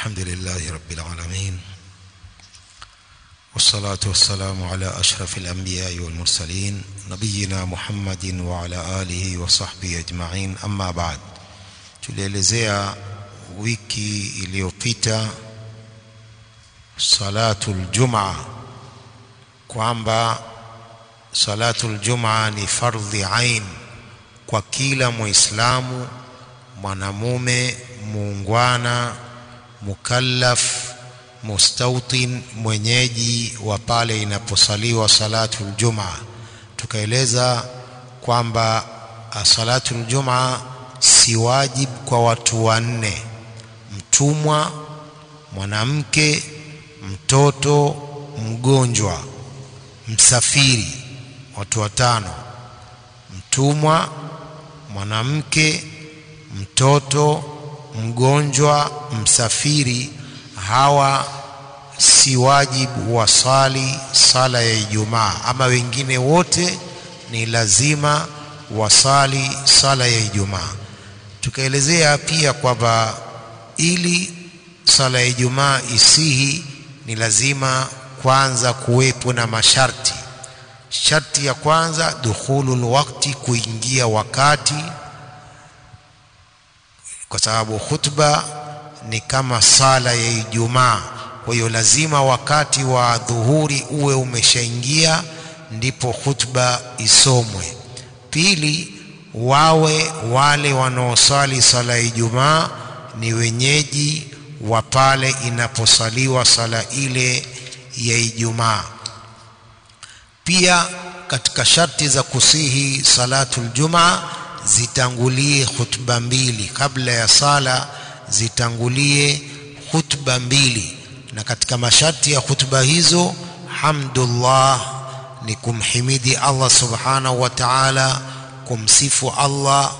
الحمد لله رب العالمين والصلاة والسلام على أشرف الأنبياء والمرسلين نبينا محمد وعلى آله وصحبه أجمعين أما بعد tulielezea wiki iliyopita salatul jumaa kwamba salatul jumaa ni fardhi ain kwa kila muislamu mwanamume muungwana mukallaf mustautin mwenyeji wa pale inaposaliwa salatul jumaa tukaeleza kwamba salatul jumaa si wajib kwa watu wanne mtumwa mwanamke mtoto mgonjwa msafiri watu watano mtumwa mwanamke mtoto mgonjwa msafiri hawa si wajibu wasali sala ya Ijumaa ama wengine wote ni lazima wasali sala ya Ijumaa tukaelezea pia kwamba ili sala ya Ijumaa isihi ni lazima kwanza kuwepo na masharti sharti ya kwanza dukhulul wakti kuingia wakati kwa sababu khutba ni kama sala ya Ijumaa kwa hiyo lazima wakati wa dhuhuri uwe umeshaingia ndipo khutba isomwe pili wawe wale wanaosali sala ya Ijumaa ni wenyeji wa pale inaposaliwa sala ile ya Ijumaa pia katika sharti za kusihi salatul jumaa zitangulie khutba mbili kabla ya sala zitangulie khutba mbili na katika masharti ya khutba hizo hamdulillah ni kumhimidi Allah subhanahu wa ta'ala kumsifu Allah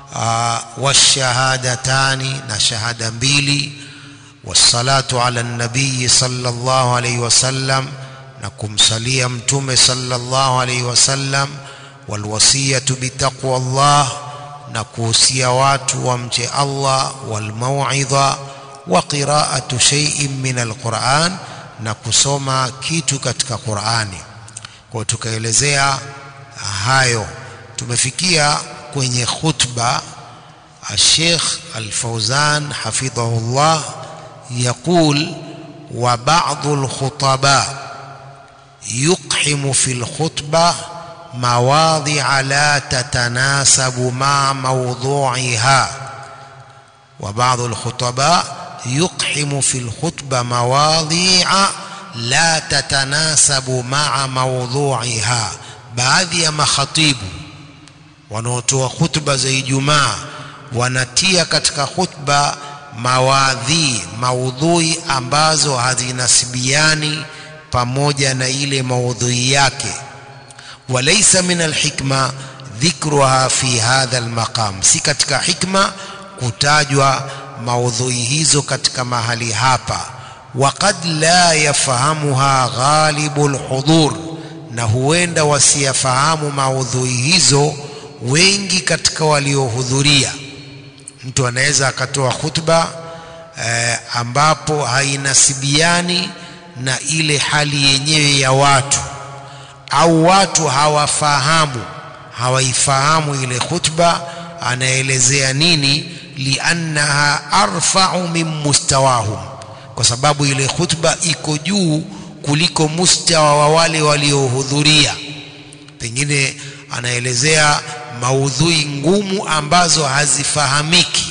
washahadatani na shahada mbili wassalatu ala nabii sallallahu alayhi wasallam na kumsalia mtume sallallahu alayhi wasallam walwasiyatu bitaqwa Allah na kuhusia watu wamche Allah walmauidha wa qiraatu shay'in min alquran na kusoma kitu katika Qur'ani kwa tukaelezea hayo tumefikia kwenye khutba الشيخ الفوزان حفظه الله يقول وبعض الخطباء يقحم في الخطبة مواضع لا تتناسب مع موضوعها وبعض الخطباء يقحم في الخطبة مواضيع لا تتناسب مع موضوعها baadhi ya makhatibu wanaotoa khutba za Ijumaa wanatia katika khutba mawadhi maudhui ambazo hazinasibiani pamoja na ile maudhui yake walaysa min alhikma dhikruha fi hadha almaqam si katika hikma kutajwa maudhui hizo katika mahali hapa waqad la yafahamuha ghalibul hudur na huenda wasiyafahamu maudhui hizo wengi katika waliohudhuria mtu anaweza akatoa khutba eh, ambapo hainasibiani na ile hali yenyewe ya watu au watu hawafahamu hawaifahamu ile khutba anaelezea nini liannaha arfa'u min mustawahum kwa sababu ile khutba iko juu kuliko mustawa wa wale waliohudhuria pengine anaelezea maudhui ngumu ambazo hazifahamiki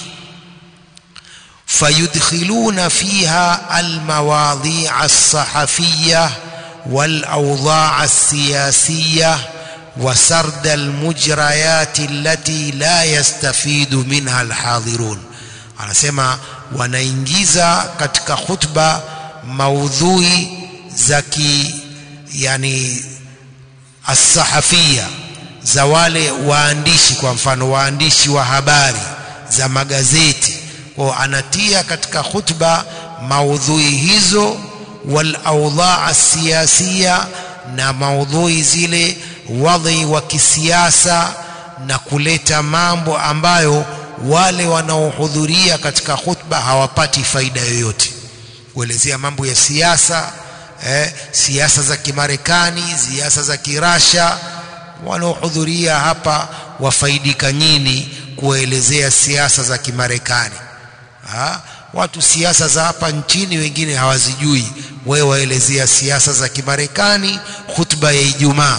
fayudkhiluna fiha almawadhi'a as-sahafiyya والأوضاع السياسية وسرد المجريات التي لا يستفيد منها الحاضرون anasema wanaingiza katika khutba maudhui za ki yani as-sahafia za wale waandishi kwa mfano waandishi wa habari za magazeti kwa anatia katika khutba maudhui hizo wal awdhaa siyasiya na maudhui zile wadhi wa kisiasa na kuleta mambo ambayo wale wanaohudhuria katika khutba hawapati faida yoyote kuelezea mambo ya siasa eh, siasa za Kimarekani, siasa za Kirasha. Wanaohudhuria hapa wafaidika nyini kuwaelezea siasa za Kimarekani. Ha? Watu siasa za hapa nchini wengine hawazijui, wewe waelezea siasa za Kimarekani, khutba ya Ijumaa.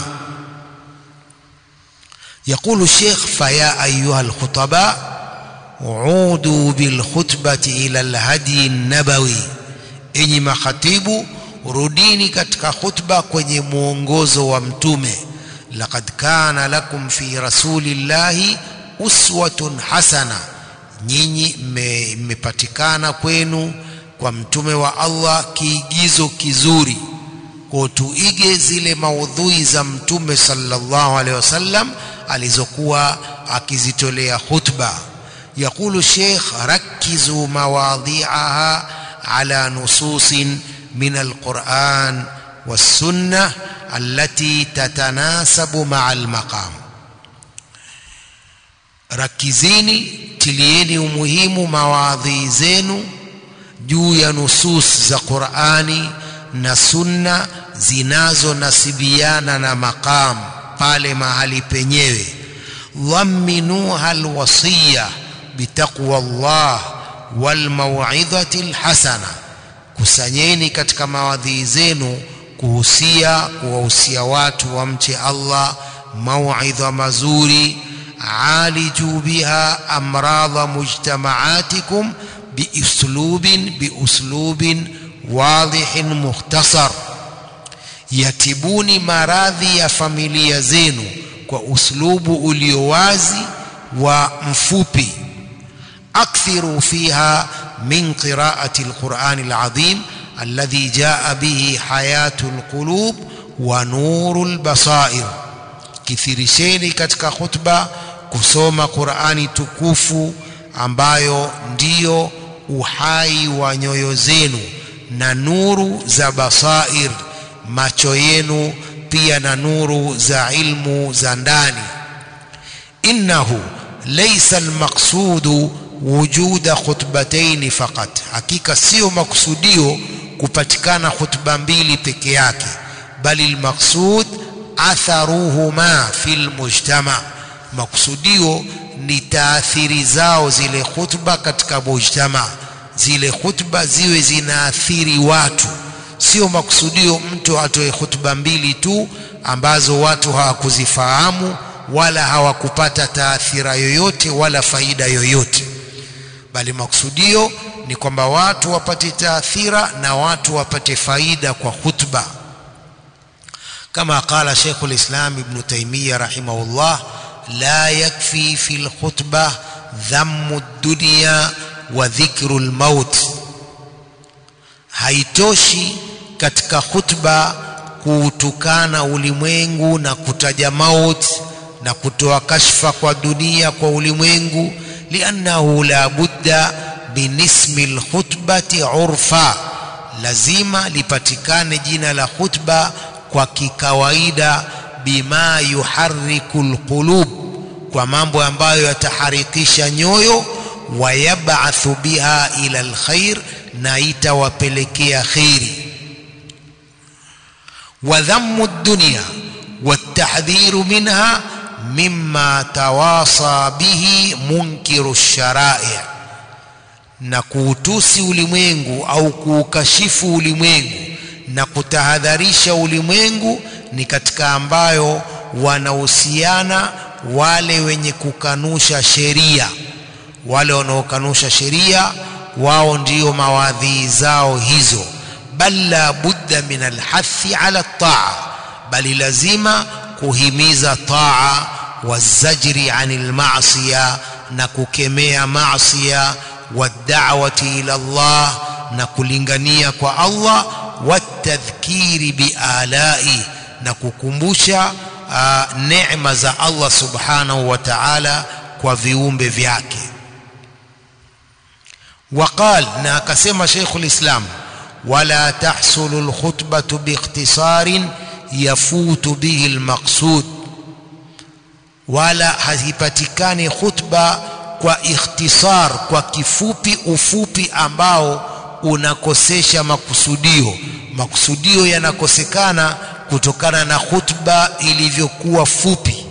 يقول الشيخ فيا أيها الخطباء عودوا بالخطبة إلى الهدي النبوي enyi makhatibu rudini katika khutba kwenye mwongozo wa mtume laqad kana lakum fi rasulillahi uswatun hasana nyinyi mmepatikana kwenu kwa mtume wa Allah kiigizo kizuri kwa tuige zile maudhui za mtume sallallahu alaihi wasallam alizokuwa akizitolea khutba يقول الشيخ ركزوا مواضيعها على نصوص من القرآن والسنة التي تتناسب مع المقام rakizini tilieni umuhimu mawadhi zenu juu ya nusus za Qur'ani na sunna zinazonasibiana na maqam pale mahali penyewe dhamminuha alwasiya bitaqwa Allah walmauidhati alhasana kusanyeni katika mawadhi zenu kuhusia kuwahusia watu wamche Allah mauidha mazuri عالجوا بها أمراض مجتمعاتكم بأسلوب بأسلوب واضح مختصر yatibuni maradhi ya familia zenu kwa uslubu ulio wazi wa mfupi akthiru fiha min qiraati alqurani alazim alladhi jaa bihi hayatu alqulub wa nuru albasair kithirisheni katika khutba kusoma Qur'ani tukufu ambayo ndiyo uhai wa nyoyo zenu na nuru za basair macho yenu pia na nuru za ilmu za ndani innahu laysa almaqsudu wujuda khutbatayn faqat hakika sio maksudio kupatikana khutba mbili peke yake bali almaqsud atharuhuma fil mujtama maksudio ni taathiri zao zile khutba katika mujtama zile khutba ziwe zinaathiri watu sio makusudio mtu atoe khutba mbili tu ambazo watu hawakuzifahamu wala hawakupata taathira yoyote wala faida yoyote bali makusudio ni kwamba watu wapate taathira na watu wapate faida kwa khutba كما قال شيخ الإسلام ابن تيمية رحمه الله لا يكفي في الخطبة ذم الدنيا وذكر الموت haitoshi katika khutba kuutukana ulimwengu na kutaja maut na kutoa kashfa kwa dunia kwa ulimwengu liannahu la budda binismi lkhutbati urfa lazima lipatikane jina la khutba kwa kikawaida bima yuharriku lqulub kwa mambo ambayo yataharikisha nyoyo wayab'athu biha ila alkhair na itawapelekea kheri wadhammu dunya والتحذير منها مما تواصى به منكر الشرائع na kuutusi ulimwengu au kuukashifu ulimwengu na kutahadharisha ulimwengu ni katika ambayo wanahusiana wale wenye kukanusha sheria wale wanaokanusha sheria wao ndio mawadhi zao hizo bal la budda min alhathi ala taa bali lazima kuhimiza taa wazajri anil ma'siya na kukemea maasiya wad'awati ila Allah na kulingania kwa Allah watadhkiri bialai na kukumbusha uh, neema za Allah subhanahu wa ta'ala kwa viumbe vyake وقال na akasema Sheikh ulislam wala tahsulu alkhutbatu biikhtisarin yafutu bihi almaqsud wala hazipatikani khutba kwa ikhtisar kwa kifupi ufupi ambao unakosesha makusudio makusudio yanakosekana kutokana na khutba ilivyokuwa fupi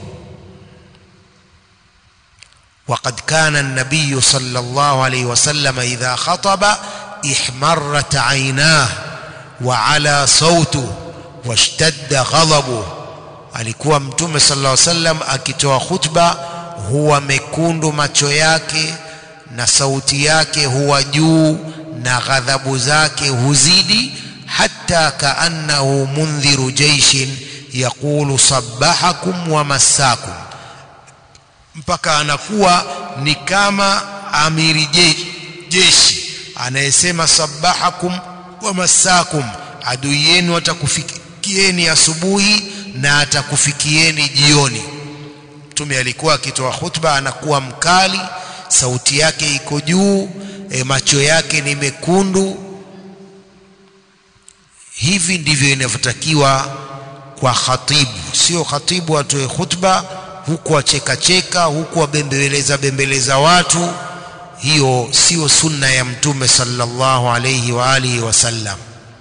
وقد كان النبي صلى الله عليه وسلم إذا خطب احمرت عيناه وعلى صوته واشتد غضبه alikuwa mtume sallallahu alaihi wasallam akitoa khutba huwa mekundu macho yake na sauti yake huwa juu na ghadhabu zake huzidi hatta kaannahu mundhiru jaishin yaqulu sabbahakum wa massakum mpaka anakuwa ni kama amiri jeshi anayesema sabahakum wa masakum adui yenu atakufikieni asubuhi na atakufikieni jioni mtume alikuwa akitoa khutba anakuwa mkali sauti yake iko juu e, macho yake ni mekundu hivi ndivyo inavyotakiwa kwa khatibu sio khatibu atoe khutba huku achekacheka huku abembeleza bembeleza watu hiyo sio sunna ya mtume sallallahu alayhi wa alihi wasallam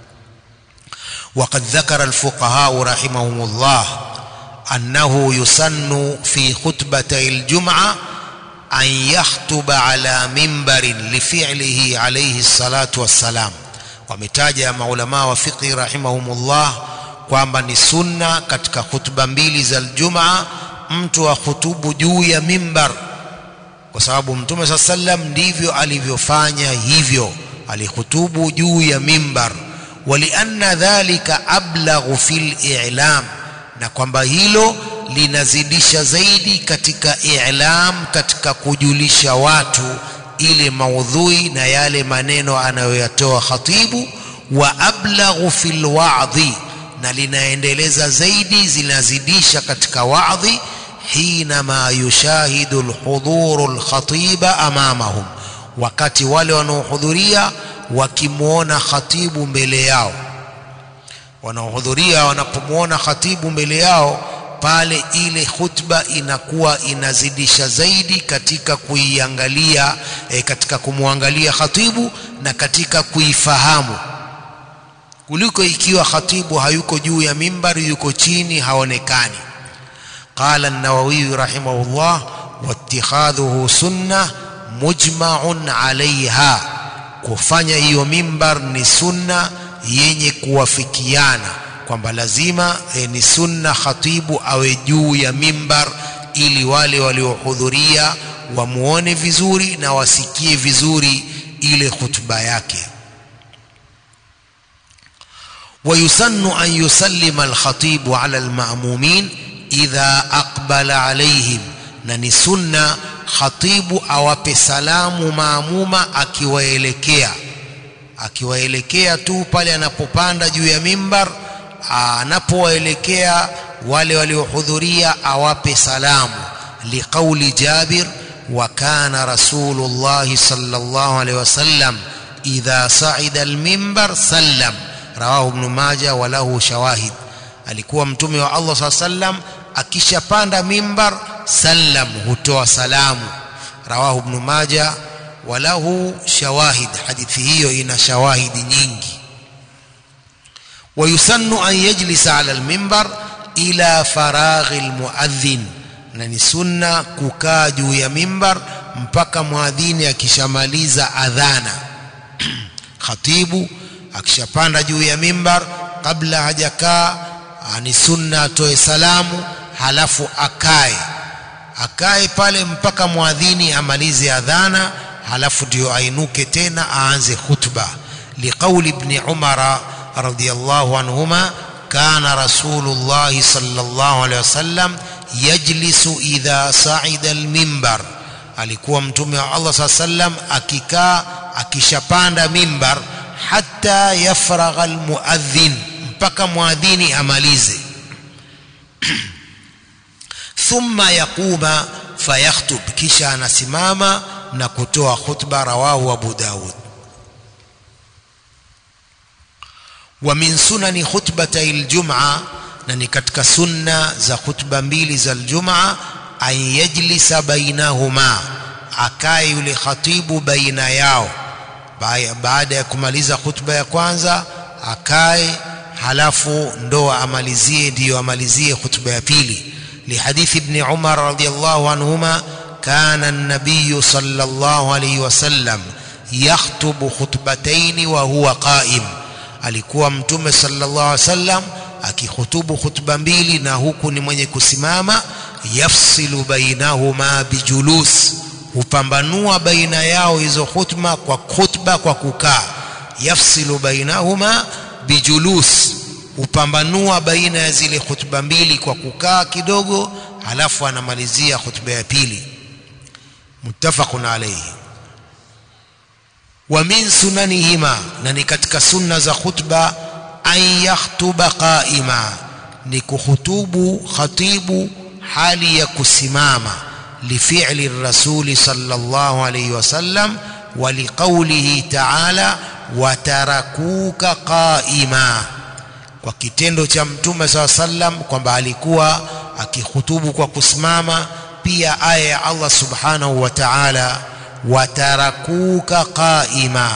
وقد ذكر الفقهاء رحمهم الله أنه يسن في خطبتي الجمعة أن يخطب على منبر لفعله عليه الصلاة والسلام ومتاجة معلماء وفقه رحمهم الله kwamba ni sunna katika khutba mbili za Ijumaa mtu ahutubu juu ya mimbar kwa sababu mtume saa sallam ndivyo alivyofanya hivyo alihutubu juu ya mimbar walianna dhalika ablaghu fil i'lam na kwamba hilo linazidisha zaidi katika i'lam katika kujulisha watu ile maudhui na yale maneno anayoyatoa khatibu wa ablaghu fil wa'dhi na linaendeleza zaidi zinazidisha katika wa'dhi حينما يشاهد الحضور الخطيب امامهم wakati wale wanaohudhuria wakimwona khatibu mbele yao wanaohudhuria wanapomwona khatibu mbele yao pale ile khutba inakuwa inazidisha zaidi katika kuiangalia e, katika kumwangalia khatibu na katika kuifahamu kuliko ikiwa khatibu hayuko juu ya mimbari yuko chini haonekani قال النووي رحمه الله واتخاذه سنة مجمع عليها kufanya hiyo mimbar ni sunna yenye kuwafikiana kwamba lazima e, ni sunna khatibu awe juu ya mimbar ili wale waliohudhuria wamuone vizuri na wasikie vizuri ile khutba yake ويسن أن يسلم الخطيب على المأمومين idha aqbala alaihim na ni sunna khatibu awape salamu maamuma akiwaelekea akiwaelekea tu pale anapopanda juu ya mimbar anapowaelekea wale waliohudhuria awape salamu liqauli jabir wa kana rasulullah sallallahu alaihi wasallam idha sa'ida almimbar sallam rawahu ibn majah wa lahu shawahid alikuwa mtume wa Allah saa sallam akishapanda mimbar sallam hutoa salamu rawahu ibn maja walahu shawahid hadithi hiyo ina shawahidi nyingi ويسن أن يجلس على المنبر إلى فراغ المؤذن na ni sunna kukaa juu ya mimbar mpaka mwadhini akishamaliza adhana khatibu akishapanda juu ya mimbar kabla hajakaa ni sunna atoe salamu halafu akae akae pale mpaka mwadhini amalize adhana halafu ndio ainuke tena aanze khutba liqauli ibn umara radiyallahu anhuma kana rasulullah sallallahu alaihi wasallam yajlisu idha sa'ida almimbar alikuwa mtume wa Allah saa sallam akikaa akishapanda mimbar hatta yafragha almuadhin mpaka mwadhini amalize thumma yaquma fayakhutub kisha anasimama na kutoa khutba rawahu abu daud wa min sunani khutbatay aljum'a na ni katika sunna za khutba mbili za aljum'a an yajlisa bainahuma akae yule khatibu baina yao baada ya kumaliza khutba ya kwanza akae halafu ndo amalizie ndiyo amalizie khutba ya pili lihadithi ibn umar radiyallahu anhuma kana an-nabiy sallallahu alayhi wasallam yakhtubu khutbatayn wa huwa qa'im alikuwa mtume sallallahu alayhi wasallam akihutubu khutba mbili na huku ni mwenye kusimama yafsilu bainahuma bijulus hupambanua baina yao hizo khutba kwa khutba kwa kukaa yafsilu bainahuma bijulus hupambanua baina ya zile khutba mbili kwa kukaa kidogo halafu anamalizia khutba ya pili muttafaqun alayhi wa min sunanihima na ni katika sunna za khutba an yakhtuba qaima ni kuhutubu khatibu hali ya kusimama lifi'li rasuli sallallahu alayhi wasallam wa liqaulihi ta'ala watarakuka qaima kwa kitendo cha mtume saa sallam kwamba alikuwa akihutubu kwa kusimama pia aya ya Allah subhanahu wa ta'ala watarakuka qaima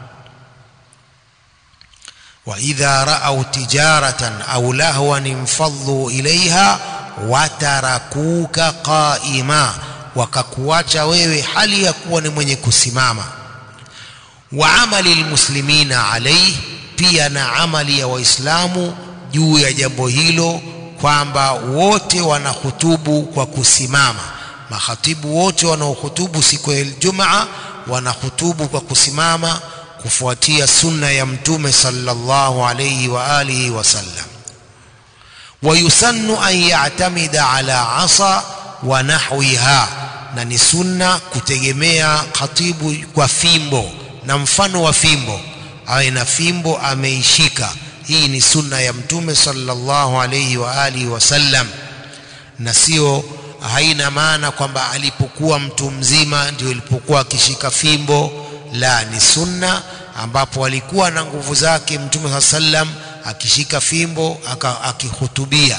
وإذا رأوا تجارة أو لهوا انفضوا إليها وتركوك قائما wakakuacha wewe hali ya kuwa ni mwenye kusimama wa amali almuslimina alayhi pia na amali ya waislamu juu ya jambo hilo kwamba wote wanahutubu kwa kusimama makhatibu wote wanaohutubu siku ya Ijumaa wanahutubu kwa kusimama kufuatia sunna ya mtume sallallahu alayhi wa alihi wasallam wayusannu an ya'tamida ala asa wa nahwiha na ni sunna kutegemea khatibu kwa fimbo na mfano wa fimbo awe na fimbo ameishika hii ni sunna ya mtume sallallahu alayhi wa alihi wasallam na sio haina maana kwamba alipokuwa mtu mzima ndio ilipokuwa akishika fimbo la ni sunna ambapo alikuwa na nguvu zake mtume saa sallam akishika fimbo akihutubia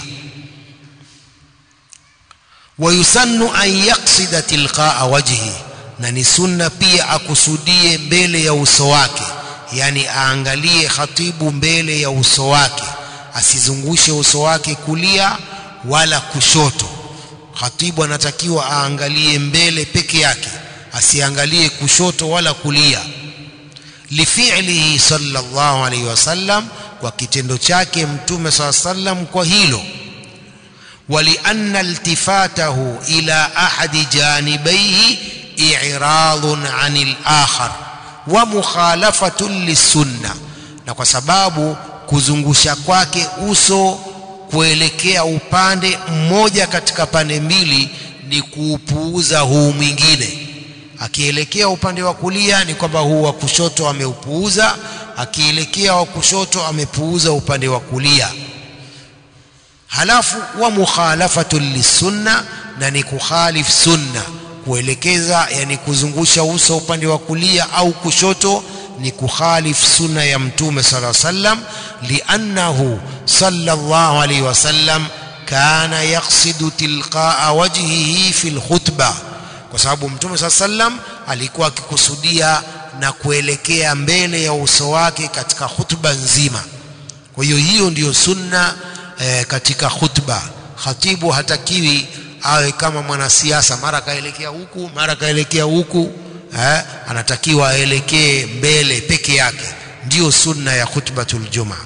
wayusannu an yaksida tilqaa wajhi na ni sunna pia akusudie mbele ya uso wake yani aangalie khatibu mbele ya uso wake asizungushe uso wake kulia wala kushoto khatibu anatakiwa aangalie mbele peke yake asiangalie kushoto wala kulia lifi'lihi sallallahu alayhi wasallam kwa kitendo chake mtume sallam kwa hilo ولأن التفاته إلى أحد جانبيه إعراض عن الآخر ومخالفة للسنة na kwa sababu kuzungusha kwake uso kuelekea upande mmoja katika pande mbili ni kuupuuza huu mwingine akielekea upande wa kulia ni kwamba huu wa kushoto ameupuuza akielekea wa kushoto amepuuza upande wa kulia halafu wa mukhalafatu lisunna na ni kukhalif sunna kuelekeza yani kuzungusha uso upande wa kulia au kushoto ni kukhalif sunna ya mtume sala sallam liannahu sallallahu alayhi wasallam kana yaqsidu tilqaa wajhihi fi alkhutbah kwa sababu mtume saa sallam alikuwa akikusudia na kuelekea mbele ya uso wake katika khutba nzima kwa hiyo hiyo ndiyo sunna e, katika khutba khatibu hatakiwi awe kama mwanasiasa mara kaelekea huku mara kaelekea huku eh, anatakiwa aelekee mbele peke yake ndiyo sunna ya khutbatul jumaa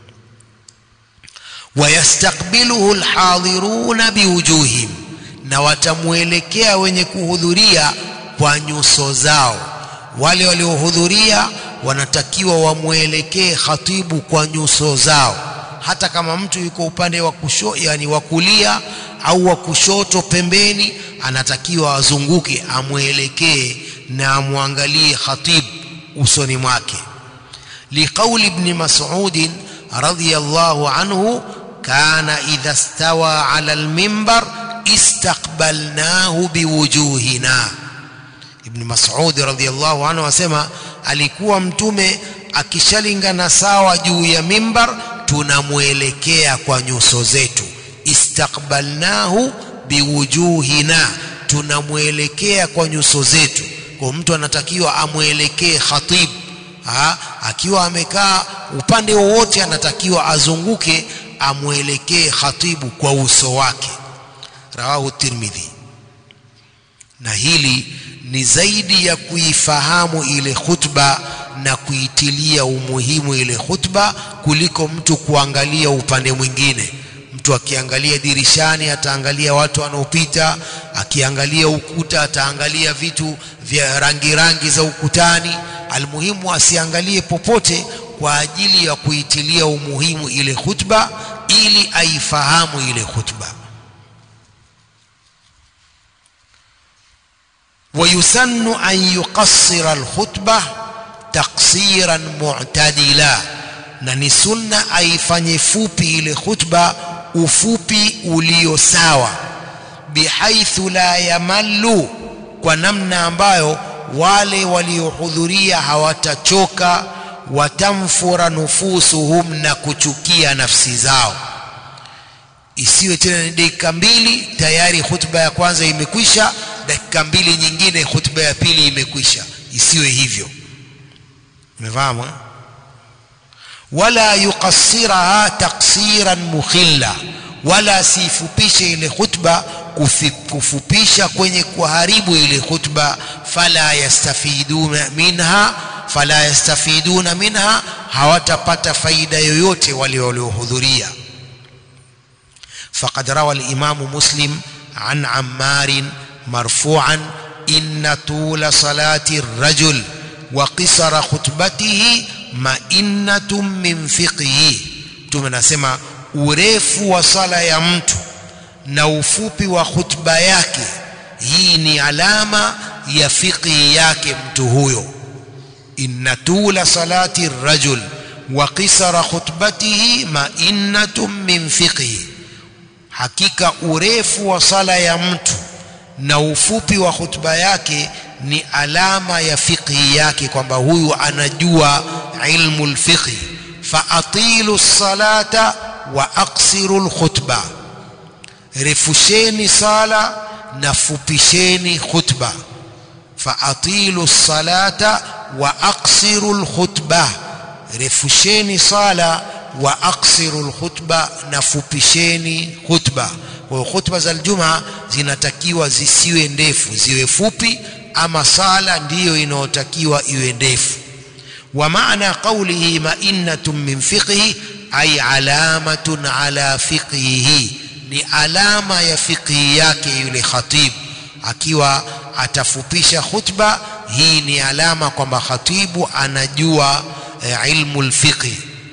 wayastakbiluhu alhadiruna biwujuhim na watamuelekea wenye kuhudhuria kwa nyuso zao wale waliohudhuria wanatakiwa wamwelekee khatibu kwa nyuso zao hata kama mtu yuko upande wa kusho yani wa kulia au wa kushoto pembeni anatakiwa azunguke amwelekee na amwangalie khatib usoni mwake liqauli ibn mas'ud radiyallahu anhu kana idha stawa ala almimbar istaqbalnahu biwujuhina ibn mas'ud radiyallahu anhu asema alikuwa mtume akishalingana sawa juu ya mimbar tunamwelekea kwa nyuso zetu istaqbalnahu biwujuhina tunamwelekea kwa nyuso zetu kwa mtu anatakiwa amwelekee khatib ha, akiwa amekaa upande wowote anatakiwa azunguke amwelekee khatibu kwa uso wake rawahu tirmidhi na hili ni zaidi ya kuifahamu ile khutba na kuitilia umuhimu ile khutba kuliko mtu kuangalia upande mwingine mtu akiangalia dirishani ataangalia watu wanaopita akiangalia ukuta ataangalia vitu vya rangi rangi za ukutani almuhimu asiangalie popote kwa ajili ya kuitilia umuhimu ile khutba ili aifahamu ile khutba ويسن أن يقصر الخطبة تقصيرا معتدلا na ni sunna aifanye fupi ile khutba ufupi ulio sawa bihaithu la yamallu kwa namna ambayo wale waliohudhuria hawatachoka watamfura nufusuhum na kuchukia nafsi zao isiwe tena ni dakika mbili tayari khutba ya kwanza imekwisha dakika mbili nyingine khutba ya pili imekwisha isiwe hivyo umefahamu eh? wala yuqassiraha taksiran mukhilla wala sifupishe ile khutba kufupisha kwenye kuharibu ile khutba fala yastafiduna minha fala yastafiduna minha hawatapata faida yoyote wale waliohudhuria فقد روى الإمام مسلم عن عمار مرفوعا إن طول صلاة الرجل وقصر خطبته مئنة من فقهه tumenasema urefu wa sala ya mtu na ufupi wa khutba yake hii ni alama ya fiqhi yake mtu huyo inna tula salati rajul wa qisara khutbatihi ma'innatun min fiqhi hakika urefu wa sala ya mtu na ufupi wa khutba yake ni alama ya fiqhi yake kwamba huyu anajua ilmu lfiqhi faatilu salata wa aksiru lkhutba refusheni sala na fupisheni khutba faatilu salata wa aksiru lkhutba refusheni sala wa aksiru lkhutba na fupisheni khutba kwa hiyo khutba za aljuma zinatakiwa zisiwe ndefu ziwe fupi ama sala ndiyo inayotakiwa iwe ndefu wa maana qawlihi ma'innatun min fiqhi ay alamatun ala fiqhihi ni alama ya fiqhi yake yule khatib akiwa atafupisha khutba hii ni alama kwamba khatibu anajua e, ilmu lfiqhi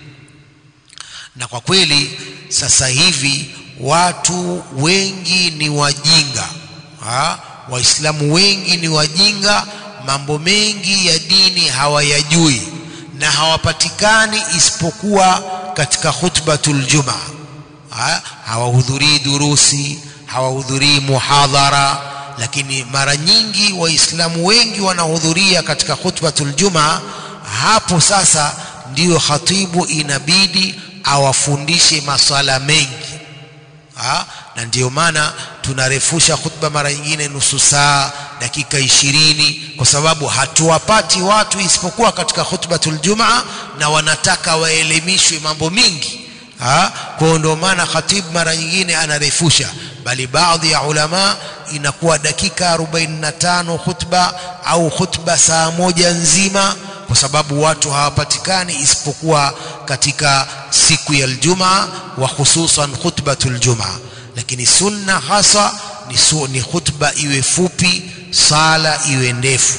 na kwa kweli sasa hivi watu wengi ni wajinga ha? waislamu wengi ni wajinga mambo mengi ya dini hawayajui na hawapatikani isipokuwa katika khutbatul jumaa ha? hawahudhurii durusi hawahudhurii muhadhara lakini mara nyingi waislamu wengi wanahudhuria katika khutbatul jumaa hapo sasa ndiyo khatibu inabidi awafundishe maswala mengi ha? na ndiyo maana tunarefusha khutba mara nyingine nusu saa dakika ishirini kwa sababu hatuwapati watu isipokuwa katika khutbatul jumaa na wanataka waelimishwe mambo mingi kwa hiyo ndio maana khatibu mara nyingine anarefusha bali baadhi ya ulama inakuwa dakika 45 khutba au khutba saa moja nzima kwa sababu watu hawapatikani isipokuwa katika siku ya aljumaa wa hususan khutbatul jumaa lakini sunna hasa ni, su, ni khutba iwe fupi sala iwe ndefu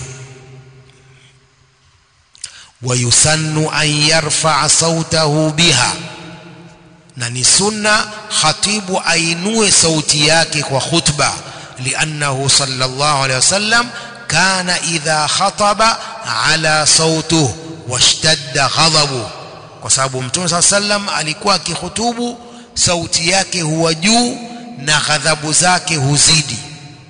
wayusannu an yarfaa sautahu biha na ni sunna khatibu ainue sauti yake kwa khutba liannahu sallallahu alaihi wasallam kana idha khataba ala sautuhu washtadda ghadabu kwa sababu mtume saa sallam alikuwa akihutubu sauti yake huwa juu na ghadhabu zake huzidi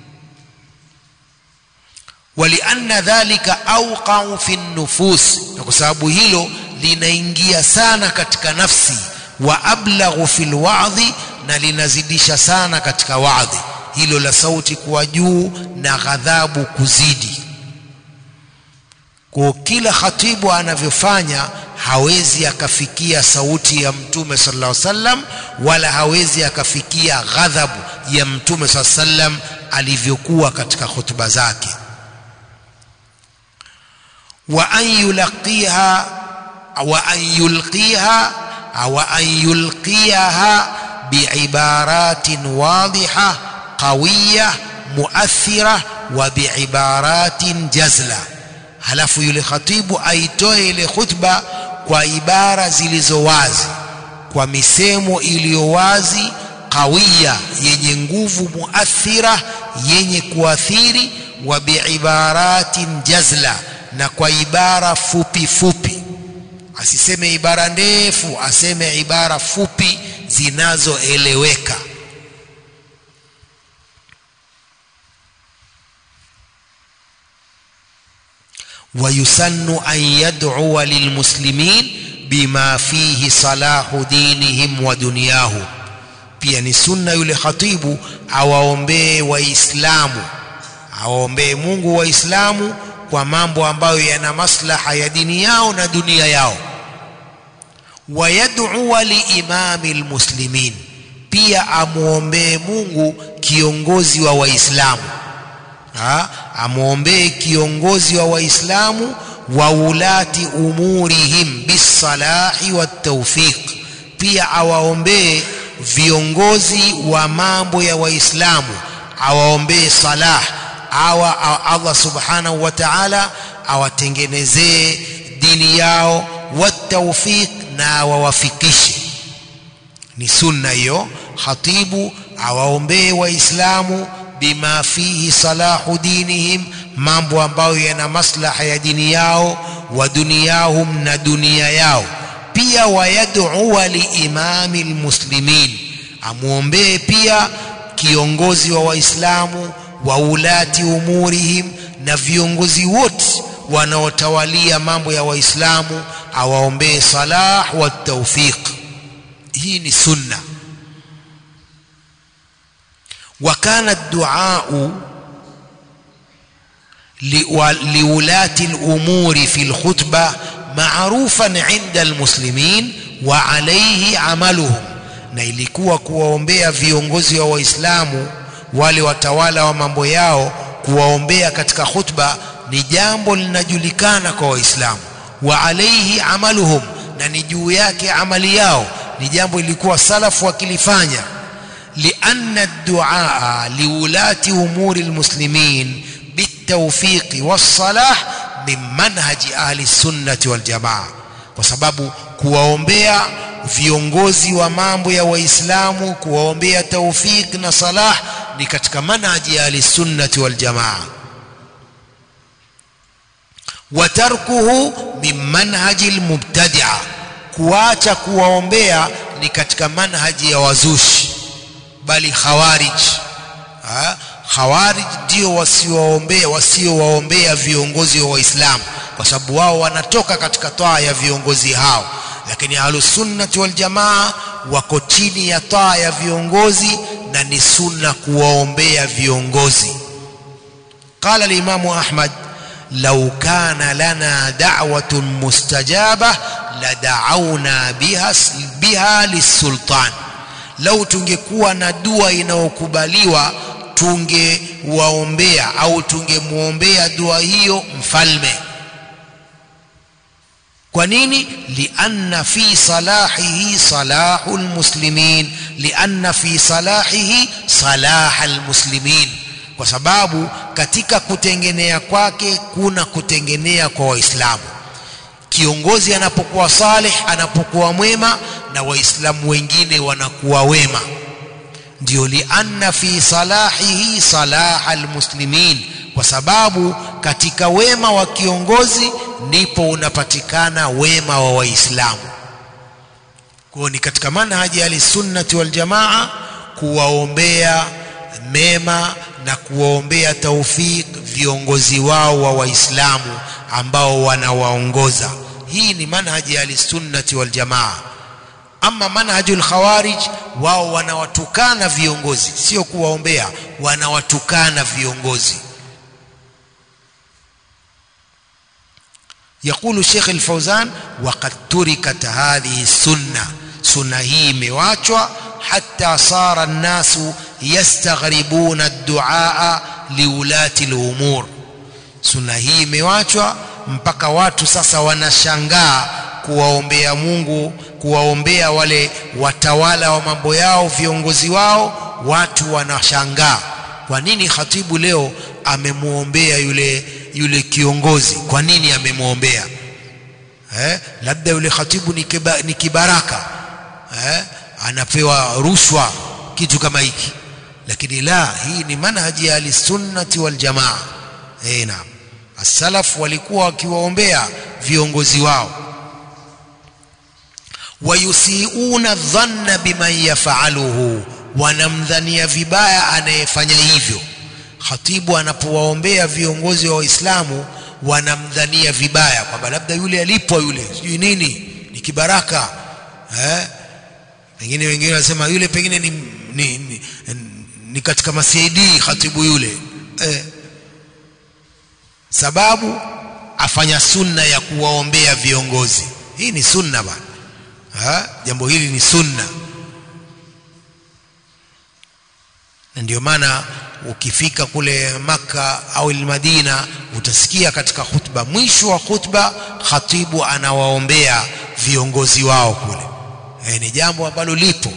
walianna dhalika auqau fi nufus na kwa sababu hilo linaingia sana katika nafsi wa ablaghu fi lwadhi na linazidisha sana katika wadhi hilo la sauti kuwa juu na ghadhabu kuzidi kwa kila khatibu anavyofanya hawezi akafikia sauti ya mtume sallallahu alaihi wasallam wala hawezi akafikia ghadhabu ya mtume sallallahu alaihi wasallam alivyokuwa katika hutuba zake wa an yulaqiha wa an yulqiha wa an yulqiha biibaratin wadhiha qawiya muathira wa biibaratin jazla halafu yule khatibu aitoe ile khutba kwa ibara zilizo wazi kwa misemo iliyo wazi qawiya yenye nguvu muathira yenye kuathiri wa biibaratin jazla na kwa ibara fupi fupi asiseme ibara ndefu aseme ibara fupi zinazoeleweka ويسن أن يدعو للمسلمين بما فيه صلاح دينهم ودنياهم pia ni sunna yule khatibu awaombee waislamu awaombee mungu waislamu kwa mambo ambayo yana maslaha ya dini yao na dunia yao wayadua liimami lmuslimin pia amwombee mungu kiongozi wa waislamu amwombee kiongozi wa waislamu wa ulati umurihim bisalahi wattaufiq pia awaombee viongozi wa mambo ya waislamu awaombee salah awa Allah subhanahu wa ta'ala awatengenezee dini yao wattaufiq na awawafikishe ni sunna hiyo khatibu awaombee waislamu bima fihi salahu dinihim mambo ambayo yana maslaha ya dini yao wa duniyahum na dunia yao pia wayadua liimami lmuslimin amwombee pia kiongozi wa waislamu wa ulati umurihim na viongozi wote wanaotawalia mambo ya waislamu awaombee salah wa taufiq hii ni sunna وكان الدعاء لولاة الأمور في الخطبة معروفا عند المسلمين وعليه عملهم na ilikuwa kuwaombea viongozi wa waislamu wale watawala wa mambo yao kuwaombea katika khutba ni jambo linajulikana kwa waislamu wa alaihi amaluhum na ni juu yake amali yao ni jambo ilikuwa salafu wakilifanya لأن الدعاء لولاة أمور المسلمين بالتوفيق والصلاح من منهج أهل السنة والجماعة وسبب kuwaombea viongozi wa mambo ya waislamu kuwaombea taufik na salah ni katika manhaji ya ahlisunnati waljamaa watarkuhu min manhaji lmubtadia kuacha kuwaombea ni katika manhaji ya wazushi bali khawarij ha? khawarij ndio wasiowaombea wasiowaombea viongozi wa waislamu kwa sababu wao wanatoka katika taa ya viongozi hao lakini ahlusunnati waljamaa wako chini ya taa ya viongozi na ni sunna kuwaombea viongozi qala limamu ahmad lau kana lana da'watun mustajaba lada'auna biha, biha lisultan lau tungekuwa na dua inayokubaliwa tungewaombea au tungemwombea dua hiyo mfalme kwa nini lianna fi salahihi salahu lmuslimin lianna fi salahihi salaha lmuslimin kwa sababu katika kutengenea kwake kuna kutengenea kwa waislamu kiongozi anapokuwa saleh anapokuwa mwema na waislamu wengine wanakuwa wema ndio lianna fi salahihi salaha almuslimin kwa sababu katika wema wa kiongozi ndipo unapatikana wema wa waislamu kwa ni katika manhaji ahlisunnati waljamaa kuwaombea mema na kuwaombea taufik viongozi wao wa waislamu ambao wanawaongoza hii ni manhaji ya ahlisunnati waljamaa ama manhaju lkhawarij wao wanawatukana viongozi sio kuwaombea wanawatukana viongozi يقول الشيخ الفوزان وقد تركت هذه السنة سنة هي مواچwa حتى صار الناس يستغربون الدعاء لولاة الأمور سنة هي مواچwa mpaka watu sasa wanashangaa kuwaombea Mungu kuwaombea wale watawala wa mambo yao viongozi wao watu wanashangaa kwa nini khatibu leo amemuombea yule yule kiongozi kwa nini amemwombea eh labda yule khatibu ni, kiba, ni kibaraka eh anapewa rushwa kitu kama hiki lakini la hii ni manhaji ya al-sunnati wal jamaa eh naam as-salaf walikuwa wakiwaombea viongozi wao wayusiuna dhanna biman yafaluhu wanamdhania vibaya anayefanya hivyo khatibu anapowaombea viongozi wa waislamu wanamdhania vibaya kwamba labda yule alipwa yule sijui nini ni kibaraka eh pengine wengine wanasema yule pengine ni, ni, ni, ni katika masaidi khatibu yule eh. sababu afanya sunna ya kuwaombea viongozi hii ni sunna bana ha? jambo hili ni sunna na ndio maana ukifika kule maka au Madina utasikia katika khutba mwisho wa khutba khatibu anawaombea viongozi wao kule e, ni jambo ambalo lipo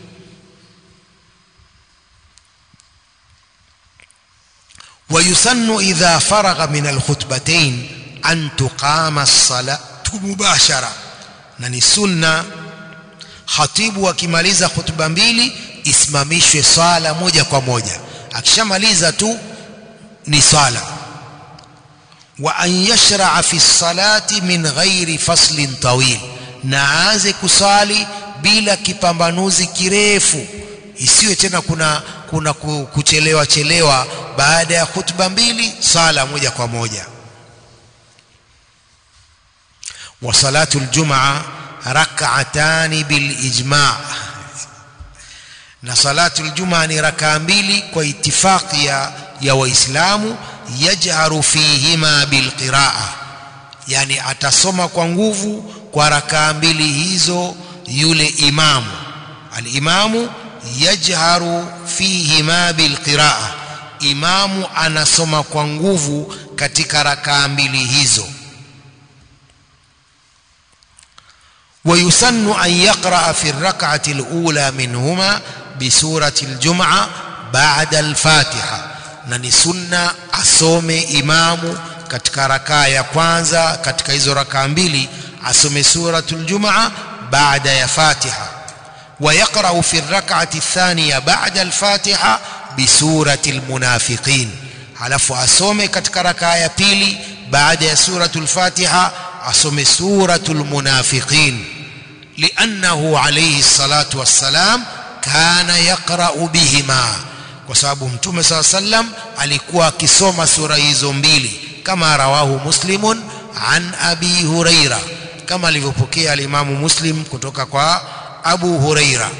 ويسن إذا فرغ من الخطبتين أن تقام الصلاة مباشرة na ni sunna khatibu akimaliza khutba mbili isimamishwe swala moja kwa moja akishamaliza tu ni swala wa an yashraa fi salati min ghairi faslin tawil na aanze kusali bila kipambanuzi kirefu isiwe tena kuna kuna kuchelewa chelewa baada ya khutba mbili sala moja kwa moja wa salatu aljumaa rak'atani bil ijma' na salatu aljumaa ni rakaa mbili kwa itifaki ya, ya waislamu yajharu fihima bilqiraa yani atasoma kwa nguvu kwa rakaa mbili hizo yule imamu alimamu yajharu fihima bilqiraa imamu anasoma kwa nguvu katika rakaa mbili hizo ويسن أن يقرأ في الركعة الأولى منهما بسورة الجمعة بعد الفاتحة نني سنة أسومي إمام katika rakaa ya kwanza katika hizo rakaa mbili asome suratul jumaa baada ya fatiha ويقرأ في الركعة الثانية بعد الفاتحة بسورة المنافقين halafu asome katika rakaa ya pili baada ya suratul fatiha asome suratul munafiqin liannahu alayhi salatu wassalam kana yaqra'u bihima kwa sababu mtume saa sallam alikuwa akisoma sura hizo mbili kama rawahu muslimun an abi huraira kama alivyopokea alimamu muslim kutoka kwa abu huraira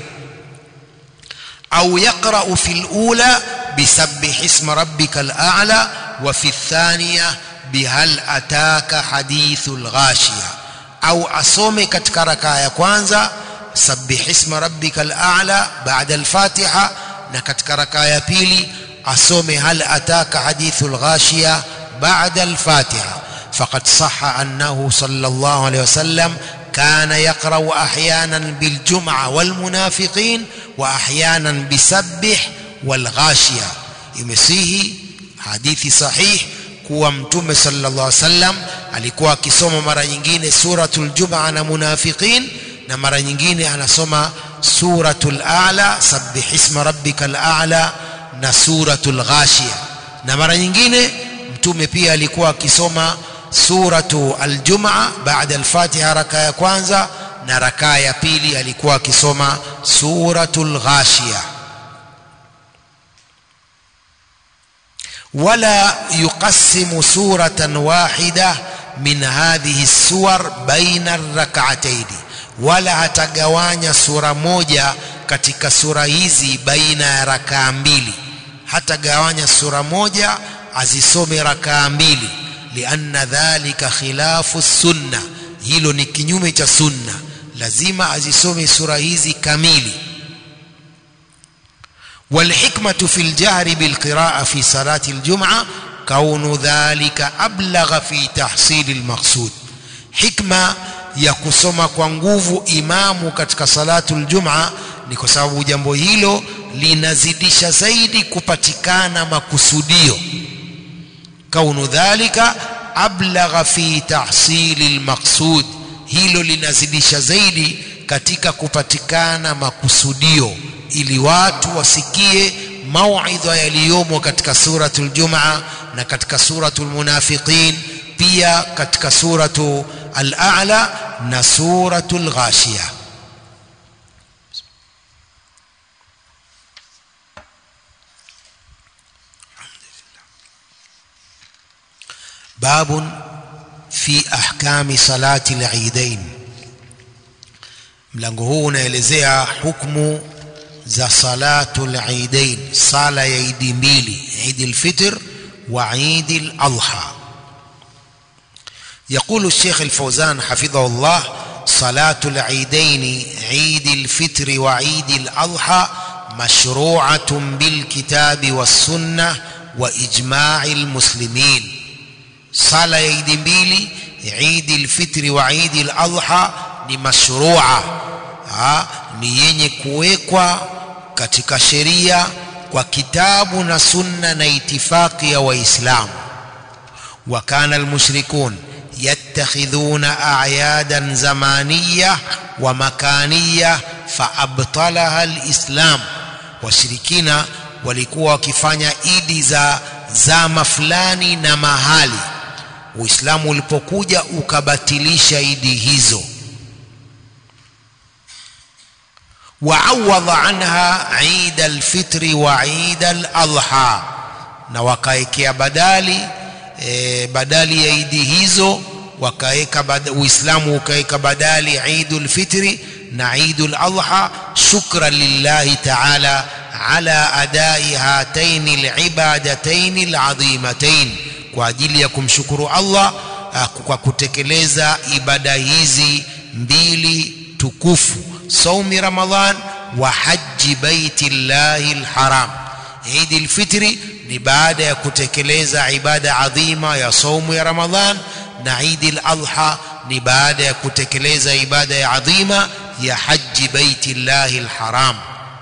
au yaqra'u fil ula bisabbih isma rabbikal a'la wa fi thaniya bihal ataka hadithul ghashiya au asome katika rakaa ya kwanza sabbih isma rabbikal a'la ba'da al-fatiha na katika rakaa ya pili asome hal ataka hadithul ghashiya ba'da al-fatiha faqad sahha annahu sallallahu alayhi wasallam كان يقرأ أحيانا بالجمعة والمنافقين وأحيانا بسبح والغاشية يمسيه حديث صحيح kuwa mtume sallallahu alaihi wasallam alikuwa akisoma mara nyingine suratul jumaa na munafiqin na mara nyingine anasoma suratul a'la sabbih isma rabbikal a'la na suratul ghashiya na mara nyingine mtume pia alikuwa akisoma suratu aljumaa baada alfatiha raka ya kwanza na raka ya pili alikuwa akisoma suratul ghashiya ولا يقسم سورة واحدة من هذه السور بين الركعتين ولا hatagawanya sura moja katika sura hizi baina ya rakaa mbili hatagawanya sura moja azisome rakaa mbili lianna dhalika khilafu sunna hilo ni kinyume cha sunna lazima azisome sura hizi kamili والحكمة في الجهر بالقراءة في صلاة الجمعة كون ذلك أبلغ في تحصيل المقصود حكمة ya kusoma kwa nguvu imamu katika salatu ljuma ni kwa sababu jambo hilo linazidisha zaidi kupatikana makusudio kaunu dhalika ablagha fi tahsili lmaqsud hilo linazidisha zaidi katika kupatikana makusudio ili watu wasikie mauidha yaliyomo katika suratul jumaa na katika suratul munafiqin pia katika suratu al-a'la na suratul ghashiya باب في احكام صلاه العيدين mlango huu unaelezea hukumu za salatul eidain sala ya idi mbili idi lfitr wa idi ladha يقول الشيخ الفوزان حفظه الله صلاة العيدين عيد الفطر وعيد الأضحى مشروعة بالكتاب والسنة وإجماع المسلمين صلاة عيد mbili عيد الفطر وعيد الأضحى ni mashrua ha, ni yenye kuwekwa katika sheria kwa kitabu na sunna na itifaki ya waislamu wa kana almushrikun yattakhidhuna a'yadan zamaniyya wa makaniyya faabtalaha alislam washirikina walikuwa wakifanya idi za zama fulani na mahali uislamu ulipokuja ukabatilisha idi hizo وعوض عنها عيد الفطر وعيد الأضحى na wakaekea badali e, badali ya idi hizo wakaeka uislamu ukaeka badali idul fitri na idul adha shukran lillahi taala ala adai hataini alibadataini aladhimatain kwa ajili ya kumshukuru Allah kwa kutekeleza ibada hizi mbili tukufu saumi ramadhan wa haji baiti llahi lharam idi lfitri ni baada ya kutekeleza ibada adhima ya saumu ya ramadhan na idi ladha ni baada ya kutekeleza ibada ya adhima ya haji baiti llahi lharam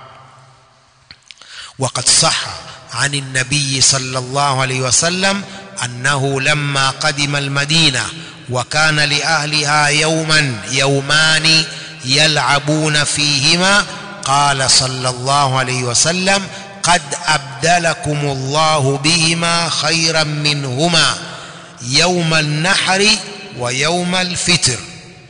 وقد صح عن النبي صلى الله عليه وسلم أنه لما قدم المدينة وكان لأهلها يوما يومان يلعبون فيهما قال صلى الله عليه وسلم قد أبدلكم الله بهما خيرا منهما يوم النحر ويوم الفطر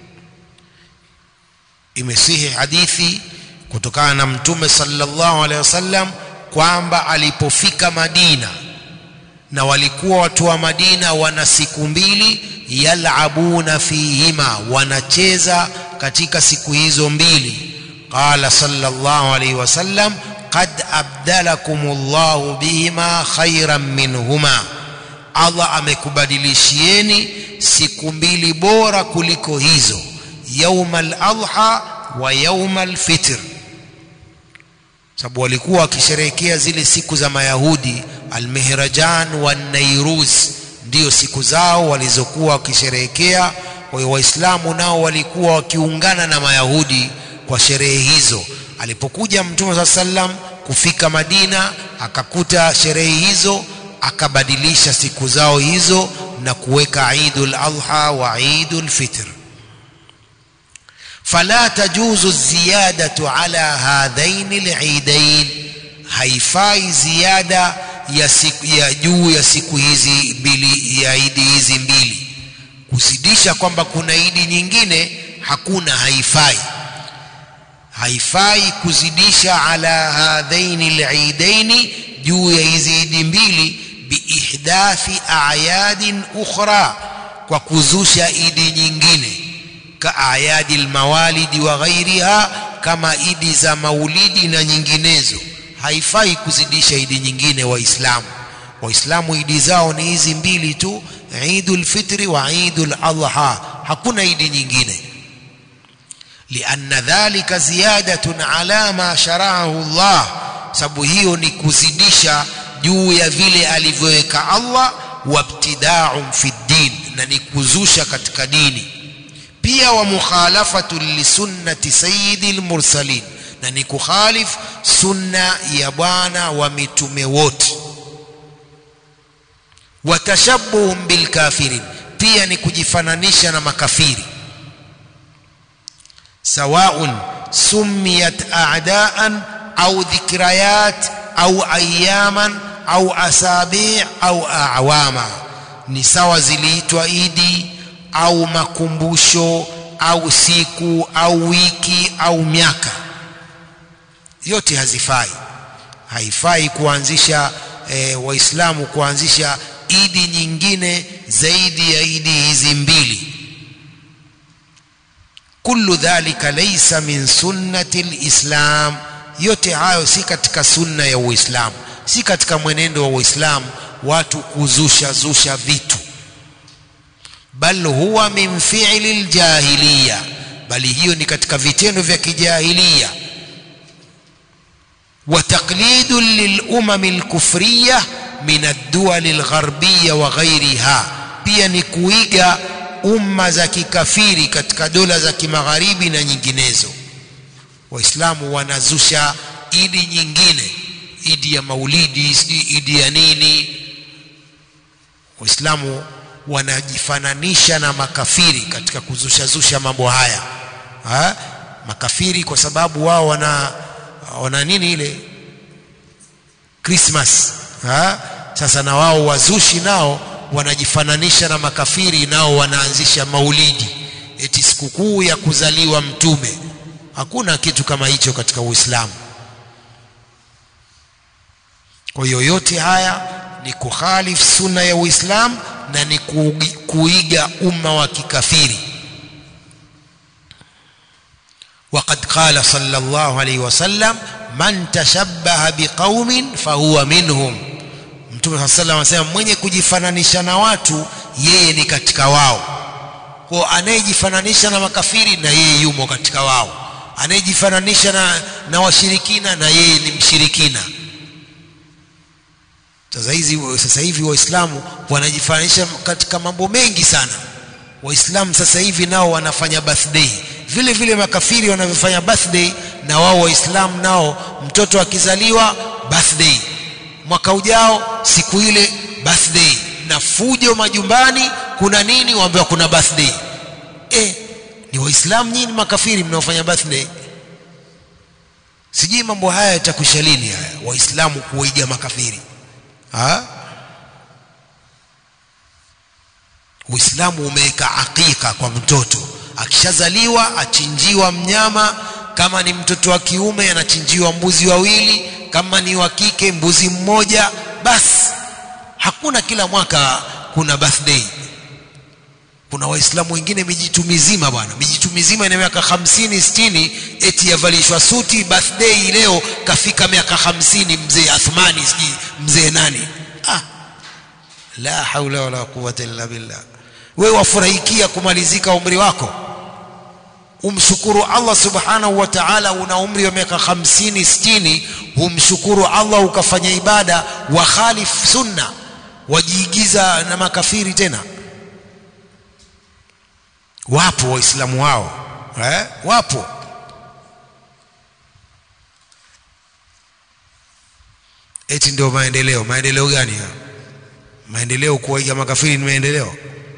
imesihi hadithi kutokana na mtume sallallahu alaihi wasallam kwamba alipofika Madina na walikuwa watu wa Madina wana siku mbili yalabuna fihima wanacheza katika siku hizo mbili qala sallallahu alaihi wasallam qad abdalakumullahu bihima khairan minhuma Allah amekubadilishieni siku mbili bora kuliko hizo yaumal adha wa yaumal fitr sababu walikuwa wakisherehekea zile siku za mayahudi almihrajan wa nairuz ndio siku zao walizokuwa wakisherehekea kwa hiyo waislamu nao walikuwa wakiungana na mayahudi kwa sherehe hizo alipokuja mtume saa sallam kufika madina akakuta sherehe hizo akabadilisha siku zao hizo na kuweka idul adha wa idul fitr fala tajuzu ziyadatu ala hadhaini liidain haifai ziada ya, siku, ya juu ya siku hizi mbili ya idi hizi mbili kuzidisha kwamba kuna idi nyingine hakuna haifai haifai kuzidisha ala hadhaini liidaini juu ya hizi idi mbili biihdathi ayadin ukhra kwa kuzusha idi nyingine ka ayadi lmawalidi wa ghairiha kama idi za maulidi na nyinginezo haifai kuzidisha idi nyingine waislamu waislamu idi zao ni hizi mbili tu idul fitri wa idul adha hakuna idi nyingine lianna dhalika ziyadatun ala ma sharaahu Allah sababu hiyo ni kuzidisha juu ya vile alivyoweka Allah wabtidaun fi din na ni kuzusha katika dini pia wa mukhalafatu lisunnati sayyidil mursalin na ni kukhalif sunna ya bwana wa mitume wote watashabuhum bilkafirin pia ni kujifananisha na makafiri sawaun sumiyat a'daan au dhikrayat au ayaman au asabi au awama ni sawa ziliitwa idi au makumbusho au siku au wiki au miaka yote hazifai haifai kuanzisha e, waislamu kuanzisha idi nyingine zaidi ya idi hizi mbili kullu dhalika laysa min sunnati lislam yote hayo si katika sunna ya uislamu si katika mwenendo wa uislamu watu kuzusha zusha vitu bal huwa min fi'li aljahiliya bali hiyo ni katika vitendo vya kijahiliya wa taqlidu lilumam alkufriya min ad-duwal algharbiyya wa ghayriha pia ni kuiga umma za kikafiri katika dola za kimagharibi na nyinginezo waislamu wanazusha idi nyingine idi ya maulidi idi ya nini waislamu wanajifananisha na makafiri katika kuzushazusha mambo haya ha? makafiri kwa sababu wao wana wana nini ile Christmas ha? sasa na wao wazushi nao wanajifananisha na makafiri nao wanaanzisha maulidi eti sikukuu ya kuzaliwa mtume hakuna kitu kama hicho katika Uislamu kwa hiyo yote haya ni kuhalif sunna ya Uislamu na ni kuiga umma wa kikafiri وقد قال صلى الله عليه وسلم من تشبه بقوم فهو منهم Mtume صلى الله عليه وسلم mwenye kujifananisha na watu yeye ni katika wao kwa anayejifananisha na makafiri na yeye yumo katika wao anayejifananisha na, na washirikina na yeye ni mshirikina sasa hizi sasa hivi waislamu wanajifananisha katika mambo mengi sana waislamu sasa hivi nao wanafanya birthday vile vile makafiri wanavyofanya birthday na wao waislamu nao mtoto akizaliwa birthday mwaka ujao siku ile birthday na fujo majumbani kuna nini waambiwa kuna birthday eh ni waislamu nyinyi makafiri mnaofanya birthday sijui mambo haya yatakwisha lini haya waislamu kuiga makafiri ha? Uislamu umeweka akika kwa mtoto akishazaliwa achinjiwa mnyama kama ni mtoto wa kiume anachinjiwa mbuzi wawili kama ni wa kike mbuzi mmoja basi hakuna kila mwaka kuna birthday kuna waislamu wengine mijitu mizima bwana mijitu mizima ina miaka hamsini sitini eti yavalishwa suti birthday leo kafika miaka hamsini mzee athmani sijui mzee nani ah la haula wala quwwata illa billah wewe wafurahikia kumalizika umri wako umshukuru Allah subhanahu wa ta'ala una umri wa miaka 50 60 humshukuru Allah ukafanya ibada wa khalif sunna wajiigiza na makafiri tena wapo waislamu hao eh? wapo eti ndio maendeleo maendeleo gani hayo maendeleo kuwaiga makafiri ni maendeleo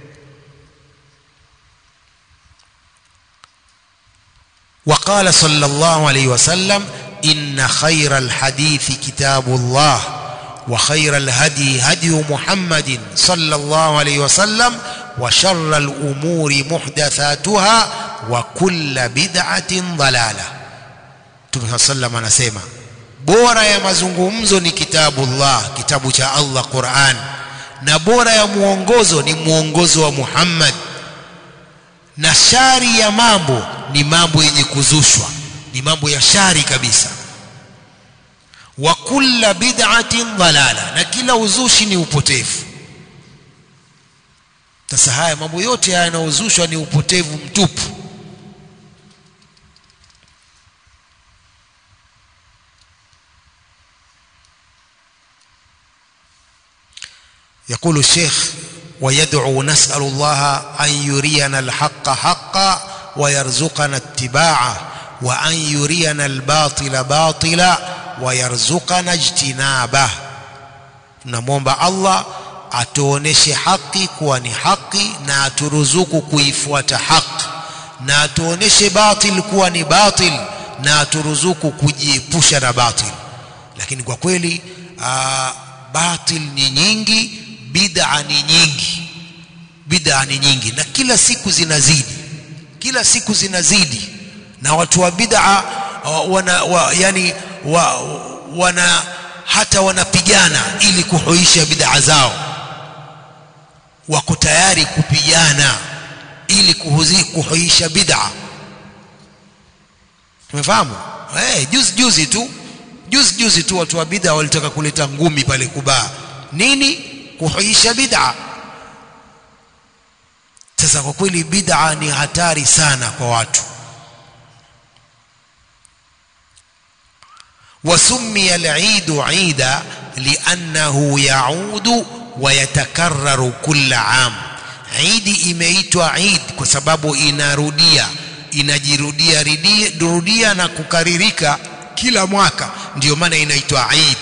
وقال صلى الله عليه وسلم إن خير الحديث كتاب الله وخير الهدي هدي محمد صلى الله عليه وسلم وشر الأمور محدثاتها وكل بدعة ضلالة Mtume sallam anasema bora ya mazungumzo ni kitabu Allah kitabu cha Allah Qur'an na bora ya muongozo ni muongozo wa Muhammad na shari ya mambo ni mambo yenye kuzushwa ni mambo ya shari kabisa wa kulla bid'atin dalala na kila uzushi ni upotevu sasa haya mambo yote haya yanayozushwa ni upotevu mtupu يقول الشيخ ويدعو نسأل الله أن يرينا الحق حقا ويرزقنا اتباعه وأن يرينا الباطل باطلا ويرزقنا اجتنابه tunamwomba allah atuoneshe haki kuwa ni haki na aturuzuku kuifuata haki na atuoneshe batil kuwa ni batil na aturuzuku kujiepusha na batil lakini kwa kweli aa, batil ni nyingi bid'a ni nyingi bid'a ni nyingi na kila siku zinazidi kila siku zinazidi na watu wa bid'a wana wa, yani wa, wana hata wanapigana ili kuhuisha bid'a zao wako tayari kupigana ili kuhuzi, kuhuisha bid'a tumefahamu eh juzi juzi tu juzi juzi tu watu wa bid'a walitaka kuleta ngumi pale kubaa nini kuhuisha bid'a sasa kwa kweli bid'a ni hatari sana kwa watu وسمي العيد عيدا لأنه يعود ويتكرر كل عام عيد imeitwa Eid kwa sababu inarudia inajirudia rudia na kukaririka kila mwaka ndio maana inaitwa Eid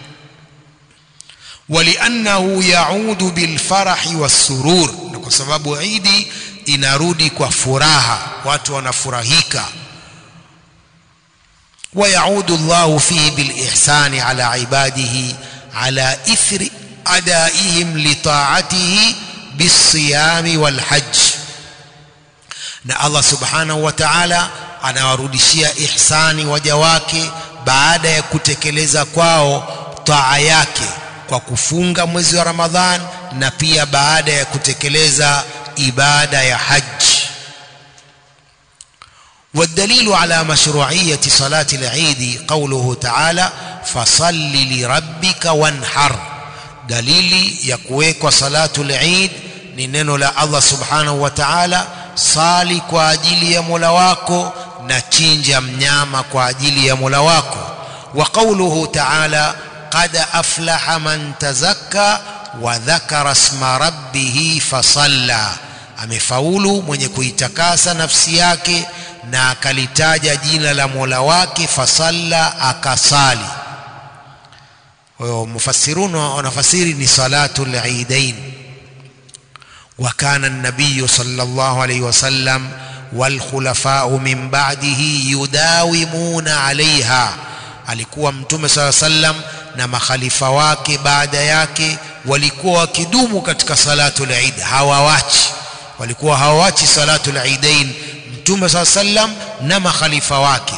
ولأنه يعود بالفرح والسرور na kwa sababu Eid inarudi kwa furaha watu wanafurahika ويعود الله فيه بالإحسان على عباده على إثر أدائهم لطاعته بالصيام والحج na Allah subhanahu wa ta'ala anawarudishia ihsani waja wake baada ya kutekeleza kwao taa yake kwa kufunga mwezi wa Ramadhan na pia baada ya kutekeleza ibada ya haji والدليل على مشروعية صلاة العيد قوله تعالى فصل لربك وانحر دليل يكويك صلاة العيد ننن لا الله سبحانه وتعالى صالي kwa ajili ya Mola wako na chinja mnyama kwa ajili ya Mola wako وقوله تعالى قد أفلح من تزكى وذكر اسم ربه فصلى amefaulu mwenye kuitakasa nafsi yake na akalitaja jina la Mola wake fasalla akasali kwa hiyo mufassirun wanafasiri ni salatul eidain wa kana an-nabiy sallallahu alayhi wasallam wal khulafa'u min ba'dihi yudawimuna 'alayha alikuwa mtume sala sallam na makhalifa wake baada yake walikuwa wakidumu katika salatul eid hawawachi walikuwa hawawachi salatul eidain mtume saa sallam na makhalifa wake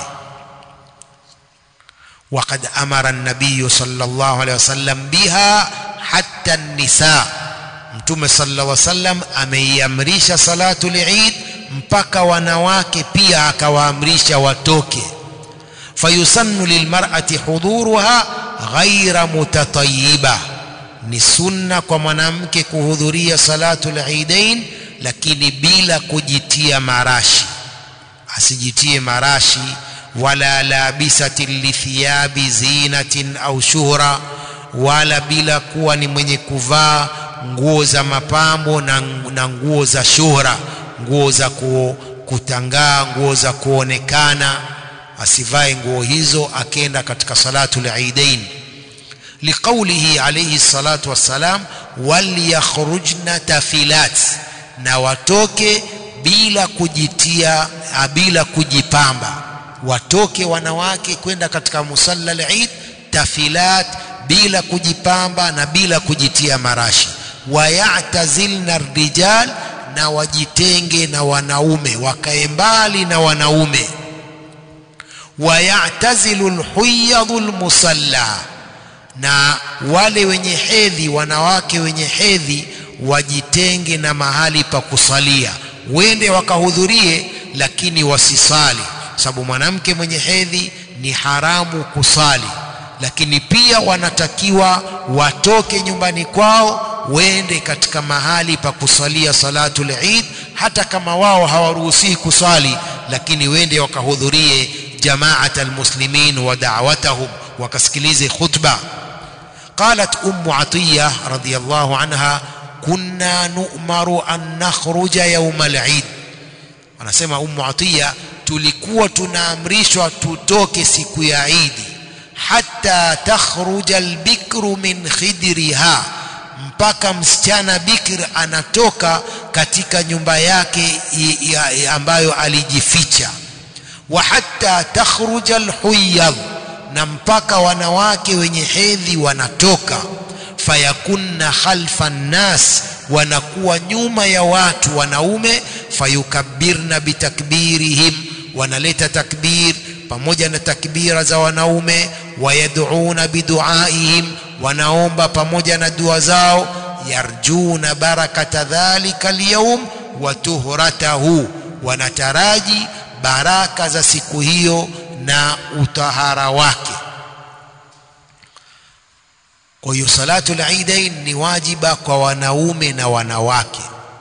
وقد أمر النبي صلى الله عليه وسلم بها حتى النساء mtume صلى الله عليه وسلم ameiamrisha salatu al-Eid mpaka wanawake pia akawaamrisha watoke fayusannu lilmar'ati huduruha ghaira mutatayyiba ni sunna kwa mwanamke kuhudhuria salatu al-Eidain lakini bila kujitia marashi asijitie marashi wala labisatin lithiyabi zinatin au shuhra wala bila kuwa ni mwenye kuvaa nguo za mapambo na, na nguo za shuhra nguo za ku, kutangaa nguo za kuonekana asivae nguo hizo akenda katika salatu al-Eidain liqaulihi alayhi salatu wassalam waliyakhrujna tafilat na watoke bila kujitia bila kujipamba watoke wanawake kwenda katika musalla al-Eid tafilat bila kujipamba na bila kujitia marashi wayatazilna rijal na wajitenge na wanaume wakae mbali na wanaume wayatazilu lhuyadhu lmusalla na wale wenye hedhi wanawake wenye hedhi wajitenge na mahali pa kusalia wende wakahudhurie lakini wasisali sababu mwanamke mwenye hedhi ni haramu kusali lakini pia wanatakiwa watoke nyumbani kwao wende katika mahali pa kusalia salatul Eid hata kama wao hawaruhusiwi kuswali lakini wende wakahudhurie jamaat almuslimin wa da'watahum wakasikilize khutba qalat ummu atiya radhiyallahu anha kunna nu'maru an nakhruja yawm al-eid anasema ummu atiya tulikuwa tunaamrishwa tutoke siku ya idi hatta takhruja albikru min khidriha mpaka msichana bikr anatoka katika nyumba yake ambayo alijificha wa hatta takhruja alhuyadh na mpaka wanawake wenye hedhi wanatoka fayakunna khalfa nnas wanakuwa nyuma ya watu wanaume fayukabbirna bitakbirihim wanaleta takbir pamoja na takbira za wanaume wayad'una biduaihim wanaomba pamoja na dua zao yarjuna barakata dhalika alyawm wa tuhratahu wanataraji baraka za siku hiyo na utahara wake kwa hiyo salatul eidain ni wajiba kwa wanaume na wanawake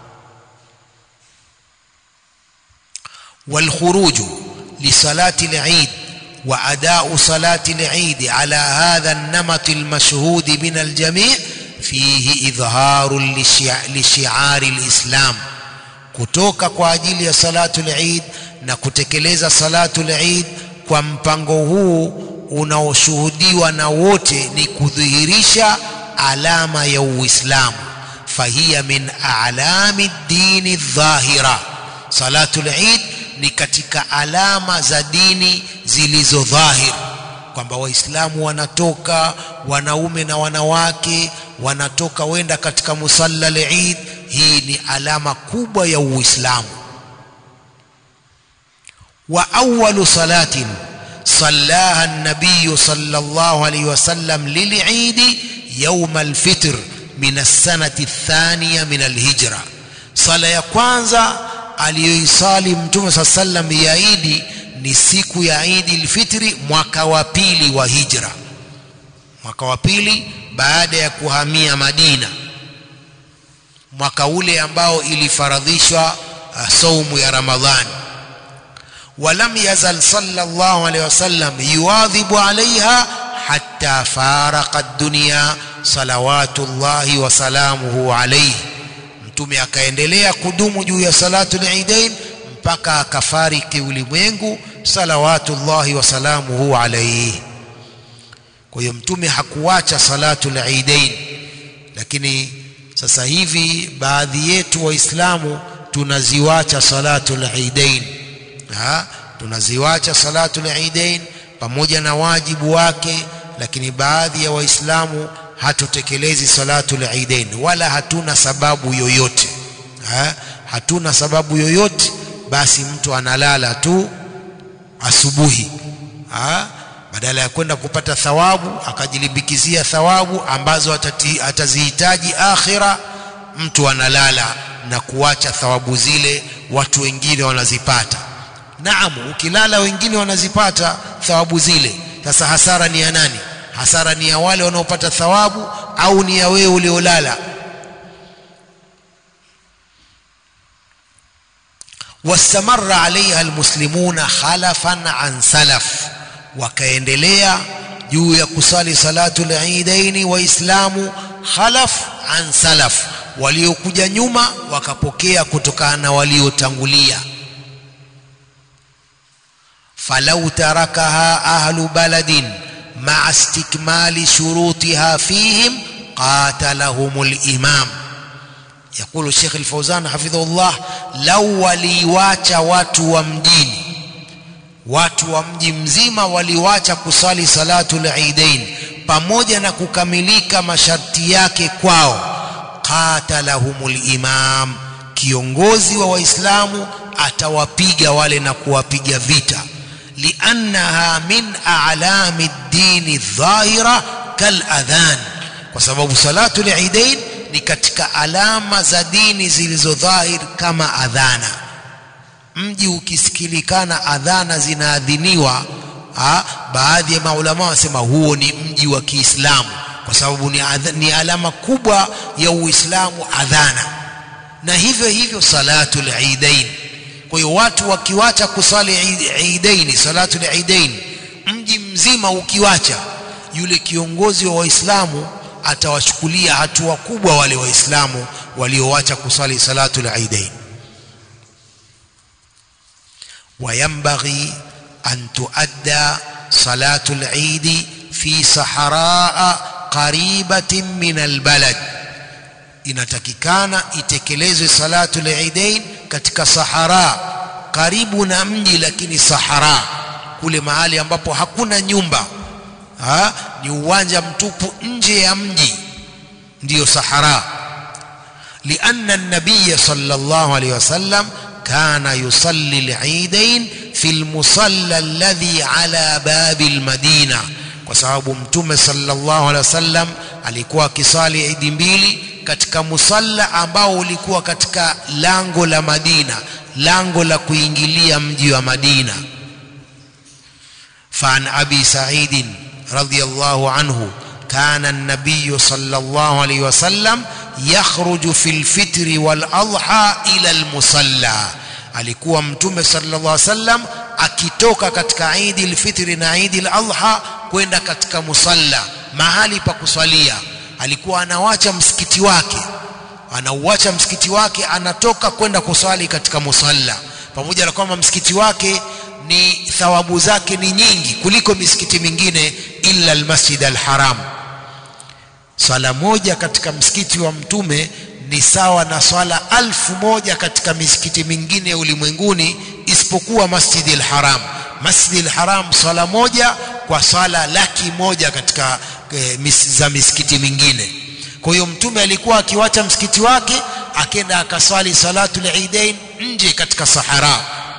والخروج لصلاة العيد وأداء صلاة العيد على هذا النمط المشهود من الجميع فيه إظهار لشعار الإسلام kutoka kwa ajili ya salatul Eid na kutekeleza salatul Eid kwa mpango huu unaoshuhudiwa na wote ni kudhihirisha alama ya Uislamu fahiya min a'lami dini dhahira salatul Eid ni katika alama za dini zilizo dhahir kwamba waislamu wanatoka wanaume na wanawake wanatoka wenda katika musalla al-Eid hii ni alama kubwa ya uislamu wa awwalu salatin sallaha an-nabiy sallallahu alayhi wasallam lil-Eid yawm al-fitr min as-sanati ath-thaniya min al-hijra sala ya kwanza aliyoisali mtume saa sallam ya idi ni siku ya idi lfitri mwaka wa pili wa hijra mwaka wa pili baada ya kuhamia madina mwaka ule ambao ilifaradhishwa uh, saumu ya ramadhani ولم يزل صلى الله عليه وسلم يواظب عليها حتى فارق الدنيا صلوات الله وسلامه عليه mtume akaendelea kudumu juu ya salatu al-Eidain mpaka akafariki ulimwengu salawatullahi wasalamuhu alayhi kwa hiyo mtume hakuacha salatu al-Eidain lakini sasa hivi baadhi yetu waislamu tunaziwacha salatu al-Eidain ha tunaziwacha salatu al-Eidain pamoja na wajibu wake lakini baadhi ya waislamu hatutekelezi salatu al-Eidain wala hatuna sababu yoyote ha? hatuna sababu yoyote basi mtu analala tu asubuhi ha? badala ya kwenda kupata thawabu akajilimbikizia thawabu ambazo atati, atazihitaji akhira mtu analala na kuacha thawabu zile watu wengine wanazipata naam ukilala wengine wanazipata thawabu zile sasa hasara ni ya nani hasara ni ya wale wanaopata thawabu au ni ya wewe uliolala wastamarra alaiha almuslimuna khalafan an salaf wakaendelea juu ya kusali salatu al-eidaini waislamu khalaf an salaf waliokuja nyuma wakapokea kutokana na waliotangulia falau tarakaha ahlu baladin مع استكمال شروطها فيهم قاتلهم الإمام يقول الشيخ الفوزان حفظه الله لو waliwacha watu wa mjini watu wa mji mzima waliwacha kusali salatu al-Eidain pamoja na kukamilika masharti yake kwao qatalahumul imam kiongozi wa waislamu atawapiga wale na kuwapiga vita لأنها من أعلام الدين الظاهرة كالأذان وسبب صلاة العيدين ni katika alama za dini zilizo dhahir kama adhana mji ukisikilikana adhana zinaadhiniwa ha, baadhi ya maulama wanasema huo ni mji wa Kiislamu kwa kwa sababu ni, ni alama kubwa ya Uislamu adhana na hivyo hivyo salatul idain kwa hiyo watu wakiwacha kusali idaini salatul idain mji mzima ukiwacha yule kiongozi wa waislamu atawachukulia hatua kubwa wale waislamu waliowacha kusali salatul idain وينبغي أن تؤدى صلاة العيد في صحراء قريبة من البلد inatakikana itekelezwe salatu liidain katika sahara karibu na mji lakini sahara kule mahali ambapo hakuna nyumba ha? ni uwanja mtupu nje ya mji ndiyo sahara lianna nabiya sallallahu alaihi wasallam kana yusalli liidain fi lmusalla alladhi ala babi lmadina kwa sababu mtume sallallahu alaihi wasallam alikuwa akisali idi mbili katika musalla ambao ulikuwa katika lango la Madina lango la kuingilia mji wa Madina فعن أبي سعيد رضي الله عنه كان النبي صلى الله عليه وسلم يخرج في الفطر والأضحى إلى المصلى alikuwa mtume sallallahu alaihi wasallam akitoka katika Eid al-Fitr na Eid al-Adha kwenda katika musalla mahali pa kusalia alikuwa anawacha msikiti wake anauacha msikiti wake anatoka kwenda kuswali katika musalla pamoja na kwamba msikiti wake ni thawabu zake ni nyingi kuliko misikiti mingine illa almasjid alharam swala moja katika msikiti wa mtume ni sawa na swala alfu moja katika misikiti mingine ya ulimwenguni isipokuwa masjid alharam masjid alharam swala moja kwa swala laki moja katika e, mis, za misikiti mingine kwa hiyo mtume alikuwa akiwacha msikiti wake akenda akaswali salatu liidain nje katika sahara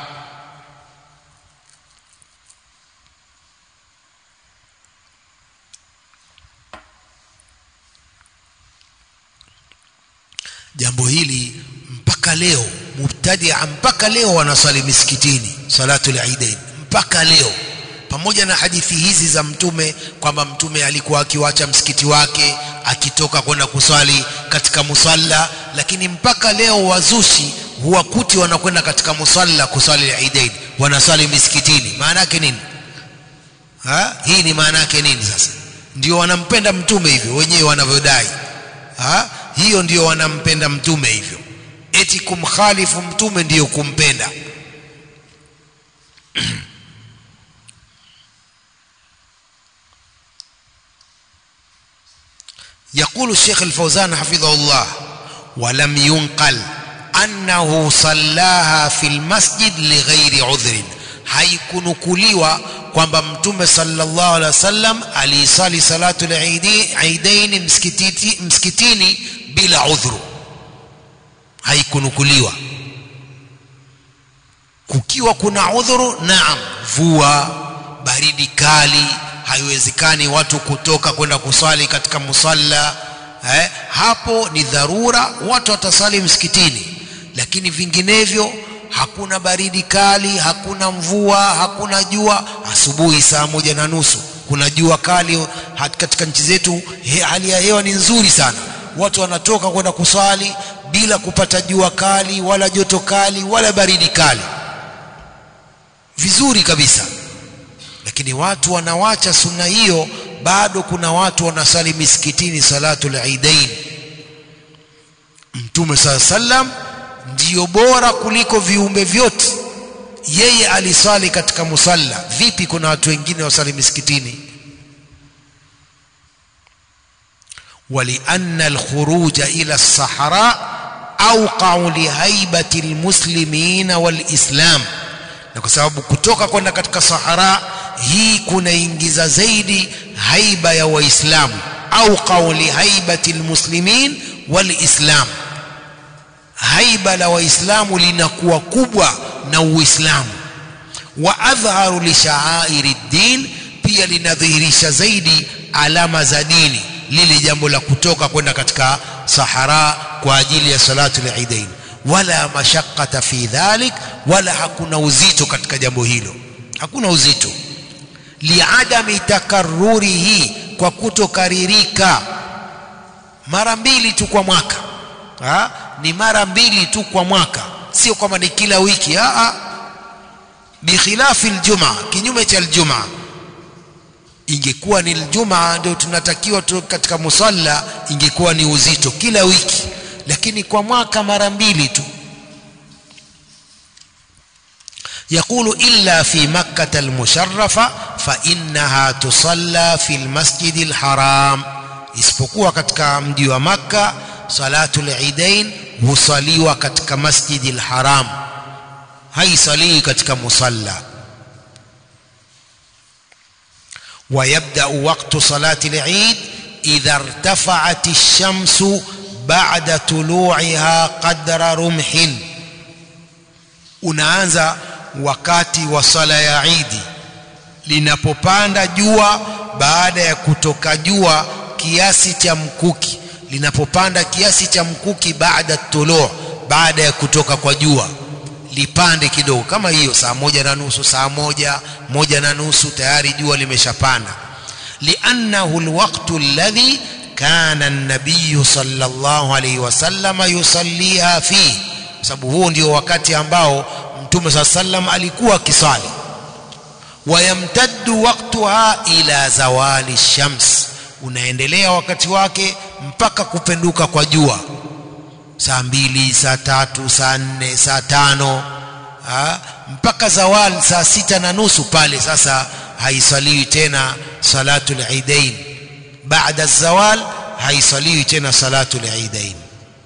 jambo hili mpaka leo mubtadia mpaka leo wanaswali misikitini salatu liidain mpaka leo pamoja na hadithi hizi za mtume kwamba mtume alikuwa akiwacha msikiti wake akitoka kwenda kuswali katika musalla lakini mpaka leo wazushi huwakuti wanakwenda katika musalla kuswali idain wanaswali misikitini maana yake nini ha? hii ni maana yake nini sasa ndio wanampenda mtume hivyo wenyewe wanavyodai ha? hiyo ndio wanampenda mtume hivyo eti kumkhalifu mtume ndiyo kumpenda يقول الشيخ الفوزان حفظه الله ولم ينقل أنه صلاها في المسجد لغير عذر haikunukuliwa kwamba mtume sallallahu alaihi wasallam aliisali salatu al-eidain msikitini, msikitini bila udhuru haikunukuliwa kukiwa kuna udhuru naam vua baridi kali haiwezekani watu kutoka kwenda kuswali katika musalla eh, hapo ni dharura watu watasali msikitini lakini vinginevyo hakuna baridi kali hakuna mvua hakuna jua asubuhi saa moja na nusu kuna jua kali katika nchi zetu he, hali ya hewa ni nzuri sana watu wanatoka kwenda kuswali bila kupata jua kali wala joto kali wala baridi kali vizuri kabisa lakini watu wanawacha sunna hiyo bado kuna watu wanasali misikitini salatul idain mtume saa sallam ndiyo bora kuliko viumbe vyote yeye alisali katika musalla vipi kuna watu wengine wasali misikitini ولأن الخروج إلى الصحراء أوقع لهيبة المسلمين والإسلام na kwa sababu kutoka kwenda katika sahara hii kunaingiza zaidi haiba ya waislamu au qauli haibati lmuslimin walislam haiba la waislamu linakuwa kubwa na uislamu wa adhharu lishaairi ddin pia linadhihirisha zaidi alama za dini lile jambo la kutoka kwenda katika sahara kwa ajili ya salatu liidain wala mashaqata fi dhalik wala hakuna uzito katika jambo hilo hakuna uzito liadami takarrurihi kwa kutokaririka mara mbili tu kwa mwaka ha? ni mara mbili tu kwa mwaka sio kwamba ni kila wiki ha? bikhilafi aljumaa kinyume cha aljumaa ingekuwa ni aljumaa ndio tunatakiwa tu katika musalla ingekuwa ni uzito kila wiki lakini kwa mwaka mara mbili tu يقول إلا في مكة المشرفة فإنها تصلى في المسجد الحرام isipokuwa katika mji wa Makka salatul idain husaliwa katika masjidi alharam haisalii katika musalla ويبدأ وقت صلاة العيد إذا ارتفعت الشمس بعد طلوعها قدر رمح unaanza wakati wa sala ya Idi linapopanda jua baada ya kutoka jua kiasi cha mkuki linapopanda kiasi cha mkuki baada tulu baada ya kutoka kwa jua lipande kidogo kama hiyo saa moja na nusu saa moja moja na nusu tayari jua limeshapanda liannahu alwaqtu alladhi kana an-nabiy sallallahu alayhi wasallam yusalliha fi sababu huo ndio wakati ambao mtume saa sallam alikuwa akisali wayamtaddu waqtuha ila zawali shams unaendelea wakati wake mpaka kupenduka kwa jua saa mbili saa tatu saa nne saa tano ha? mpaka zawal saa sita na nusu pale sasa haisaliwi tena salatul idain baada zawal haisaliwi tena salatul idain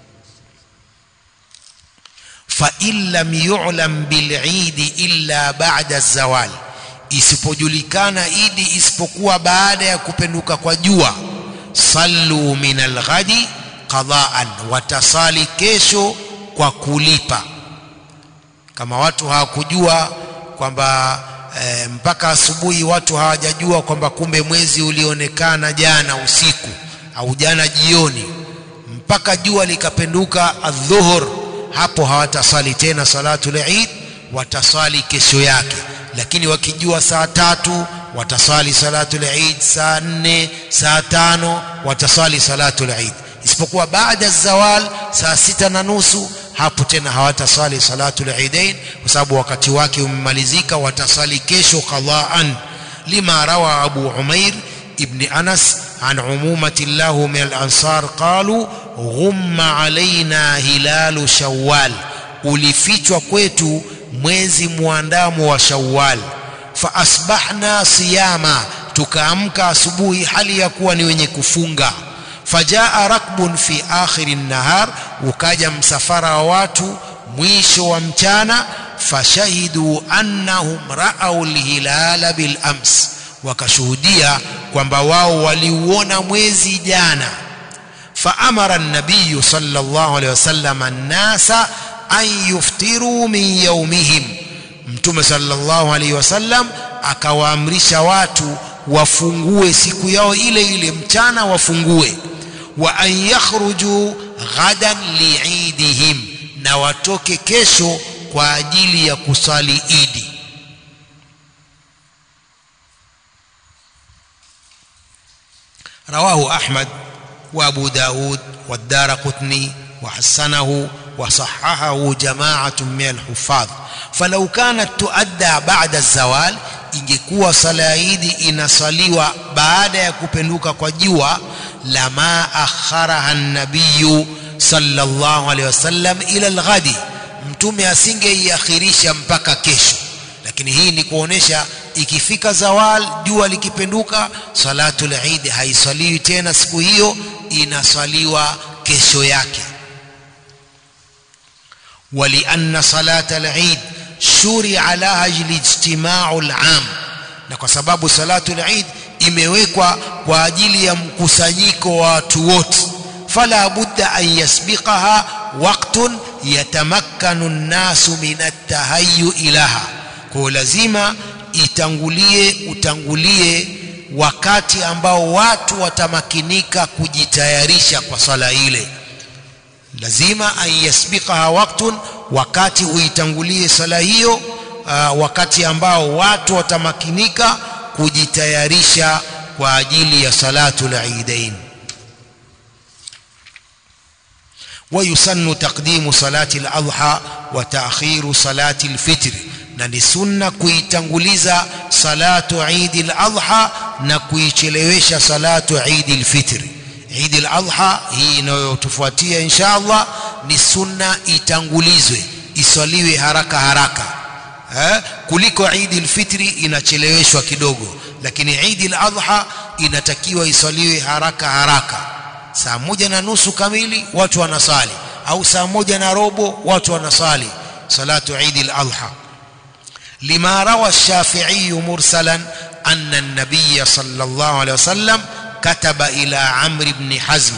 فإن لم يعلم بالعيد إلا بعد الزوال isipojulikana idi isipokuwa baada ya kupenduka kwa jua sallu min alghadi qadaan watasali kesho kwa kulipa kama watu hawakujua kwamba e, mpaka asubuhi watu hawajajua kwamba kumbe mwezi ulionekana jana usiku au jana jioni mpaka jua likapenduka adhuhur hapo hawatasali tena salatul Eid watasali kesho yake lakini wakijua saa tatu watasali salatul Eid saa nne saa tano watasali salatul Eid isipokuwa baada zawal saa sita na nusu hapo tena hawatasali salatul Eidain kwa sababu wakati wake umemalizika watasali kesho qadaan lima rawa Abu Umair ibn Anas عن عمومة الله من الأنصار قالوا غم علينا هلال شوال ulifichwa kwetu mwezi muandamo wa Shawwal fa asbahna siyama tukaamka asubuhi hali ya kuwa ni wenye kufunga fajaa rakbun fi akhiri nahar ukaja msafara wa watu mwisho wa mchana fashahidu annahum ra'aw alhilala bil ams wakashuhudia kwamba wao waliuona mwezi jana faamara an-nabiy sallallahu alayhi wasallam an-nasa an yuftiru min yawmihim mtume sallallahu alayhi wasallam akawaamrisha watu wafungue siku yao ile ile mchana wafungue wa an yakhruju ghadan liidihim na watoke kesho kwa ajili ya kusali idi رواه أحمد وأبو داود والدار قطني وحسنه وصححه جماعة من الحفاظ فلو كانت تؤدى بعد الزوال ingekuwa sala idi inasaliwa baada ya kupenduka kwa jua lama akharaha nabiyu sallallahu alaihi wasallam ila alghadi mtume asingeiakhirisha mpaka kesho lakini hii ni kuonesha ikifika zawal jua likipenduka salatul eid haisaliwi tena siku hiyo inasaliwa kesho yake ولأن صلاة العيد شرع لها الاجتماع العام na kwa sababu salatul eid imewekwa kwa ajili ya mkusanyiko wa watu wote fala budda an yasbiqaha waqtun yatamakkanu an-nasu min at-tahayyu ilaha kwa lazima itangulie utangulie wakati ambao watu watamakinika kujitayarisha kwa sala ile lazima an yasbiqaha waqtun wakati uitangulie sala hiyo uh, wakati ambao watu watamakinika kujitayarisha kwa ajili ya salatu al-eidain ويسن تقديم صلاة الأضحى وتأخير صلاة الفطر na ni sunna kuitanguliza salatu Eid al-Adha na kuichelewesha salatu Eid al-Fitr. Eid al-Adha hii inayotufuatia insha Allah ni sunna itangulizwe, iswaliwe haraka haraka eh, kuliko Eid al-Fitr inacheleweshwa kidogo, lakini Eid al-Adha inatakiwa iswaliwe haraka haraka saa moja na nusu kamili watu wanasali au saa moja na robo watu wanasali salatu Eid al-Adha lima rawa Shafi'i mursalan anna an-nabiy sallallahu alayhi wasallam kataba ila Amr ibn Hazm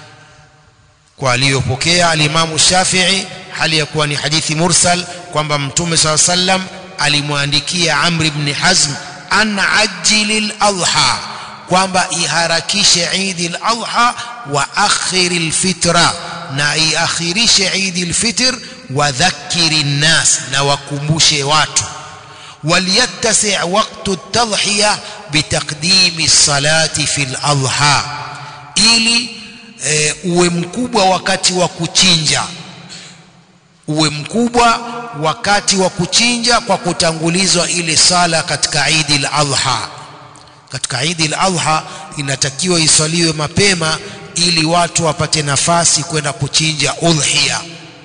kwa aliyopokea al-Imam Shafi'i hali ya kuwa ni hadithi mursal kwamba mtume sallallahu alayhi wasallam alimwandikia Amr ibn Hazm an ajjil al-adha kwamba iharakishe Eid al-Adha wa akhir al-fitra na iakhirishe Eid al-Fitr wa dhakiri nas na wakumbushe watu waliyattasi waqtu at-tadhhiya bitaqdimi as-salati fi al-adha ili e, uwe mkubwa wakati wa kuchinja uwe mkubwa wakati wa kuchinja kwa kutangulizwa ile sala katika Eid al-Adha katika Eid al-Adha inatakiwa iswaliwe mapema ili watu wapate nafasi kwenda kuchinja udhiya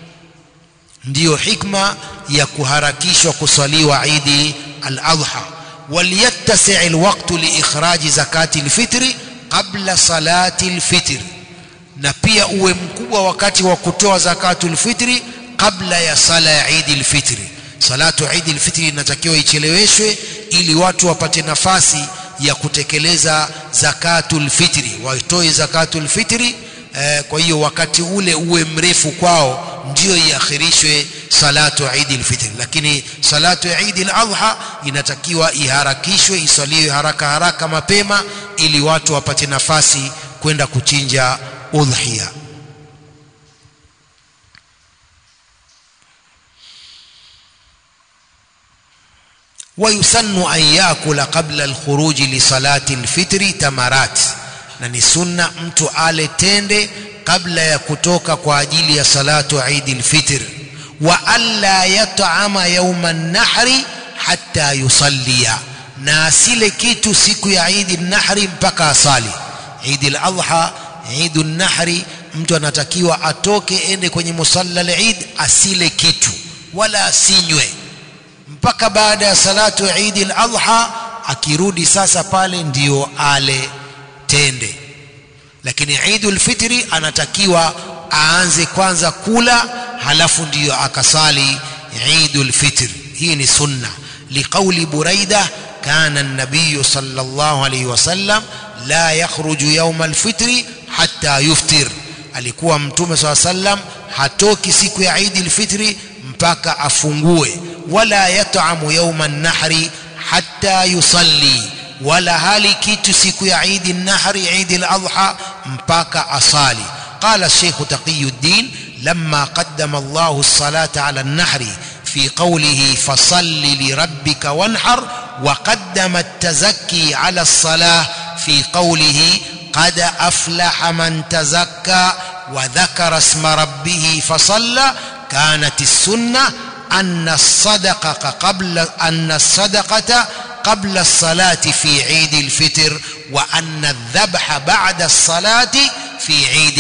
ndiyo hikma ya kuharakishwa kuswaliwa Eid al-Adha waliyattasi' alwaqtu liikhraji zakati al-fitri qabla salati al-fitr na pia uwe mkubwa wakati wa kutoa zakatu al-fitri kabla ya sala ya Eid al-Fitri salatu Eid al-Fitri inatakiwa icheleweshwe ili watu wapate nafasi ya kutekeleza zakatul fitri waitoe zakatul fitri eh, kwa hiyo wakati ule uwe mrefu kwao ndio iakhirishwe salatu Eid al-Fitr lakini salatu ya Eid al-Adha inatakiwa iharakishwe iswaliwe haraka haraka mapema ili watu wapate nafasi kwenda kuchinja udhiya ويسن أن يأكل قبل الخروج لصلاة الفطر تمرات na ni sunna mtu ale tende kabla ya kutoka kwa ajili ya salatu Eid al-Fitr wa alla yat'ama yawma an-nahri hatta yusalliya na asile kitu siku ya Eid an-Nahri mpaka asali Eid al-Adha Eid an-Nahri mtu anatakiwa atoke ende kwenye musalla al-Eid asile kitu wala asinywe mpaka baada ya salatu Eid al-Adha akirudi sasa pale ndiyo ale tende lakini Eid al-Fitri anatakiwa aanze kwanza kula halafu ndiyo akasali Eid al-Fitr hii ni sunna liqauli Buraida kana an-nabiy sallallahu alayhi wasallam la yakhruju yawm al-fitri hatta yuftir alikuwa mtume swalla sallam hatoki siku ya Eid al-Fitri mpaka afungue wala yat'amu yawma an-nahri hatta yusalli wala hali kitu siku ya Eid an-Nahri Eid al-Adha mpaka asali qala Sheikh Taqiyuddin lamma qaddama Allahu as-salata 'ala an-nahri fi qawlihi fasalli li rabbika wanhar wa qaddama at-tazakki 'ala as-salah fi qawlihi qad aflaha man tazakka wa dhakara isma rabbih fasalla kanat as-sunnah أن الصدقة قبل أن الصدقة قبل الصلاة في عيد الفطر وأن الذبح بعد الصلاة في عيد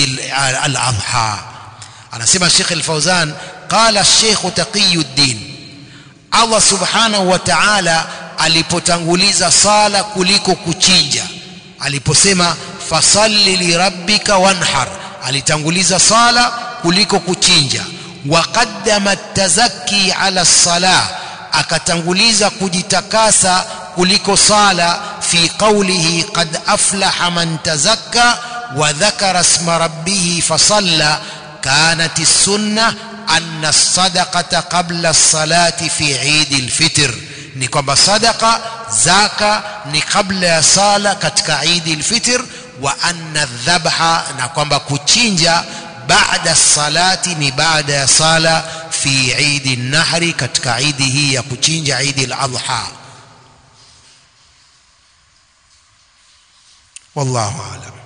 الأضحى أنا سمع الشيخ الفوزان قال الشيخ تقي الدين الله سبحانه وتعالى alipotanguliza sala kuliko kuchinja aliposema fasalli lirabbika wanhar alitanguliza sala kuliko kuchinja waqaddama at-tazakki ala as-salah akatanguliza kujitakasa kuliko sala fi qawlihi qad aflaha man tazakka wa dhakara isma rabbih fasalla kanat as-sunnah anna as-sadaqata qabla as-salati fi Eid al-Fitr ni kwamba sadaqa zaka ni kabla ya sala katika Eid al-Fitr wa anna adh-dhabha na kwamba kuchinja baada salati ni baada ya sala fi Eid an-Nahri katika Eid hii ya kuchinja Eid al-Adha wallahu a'lam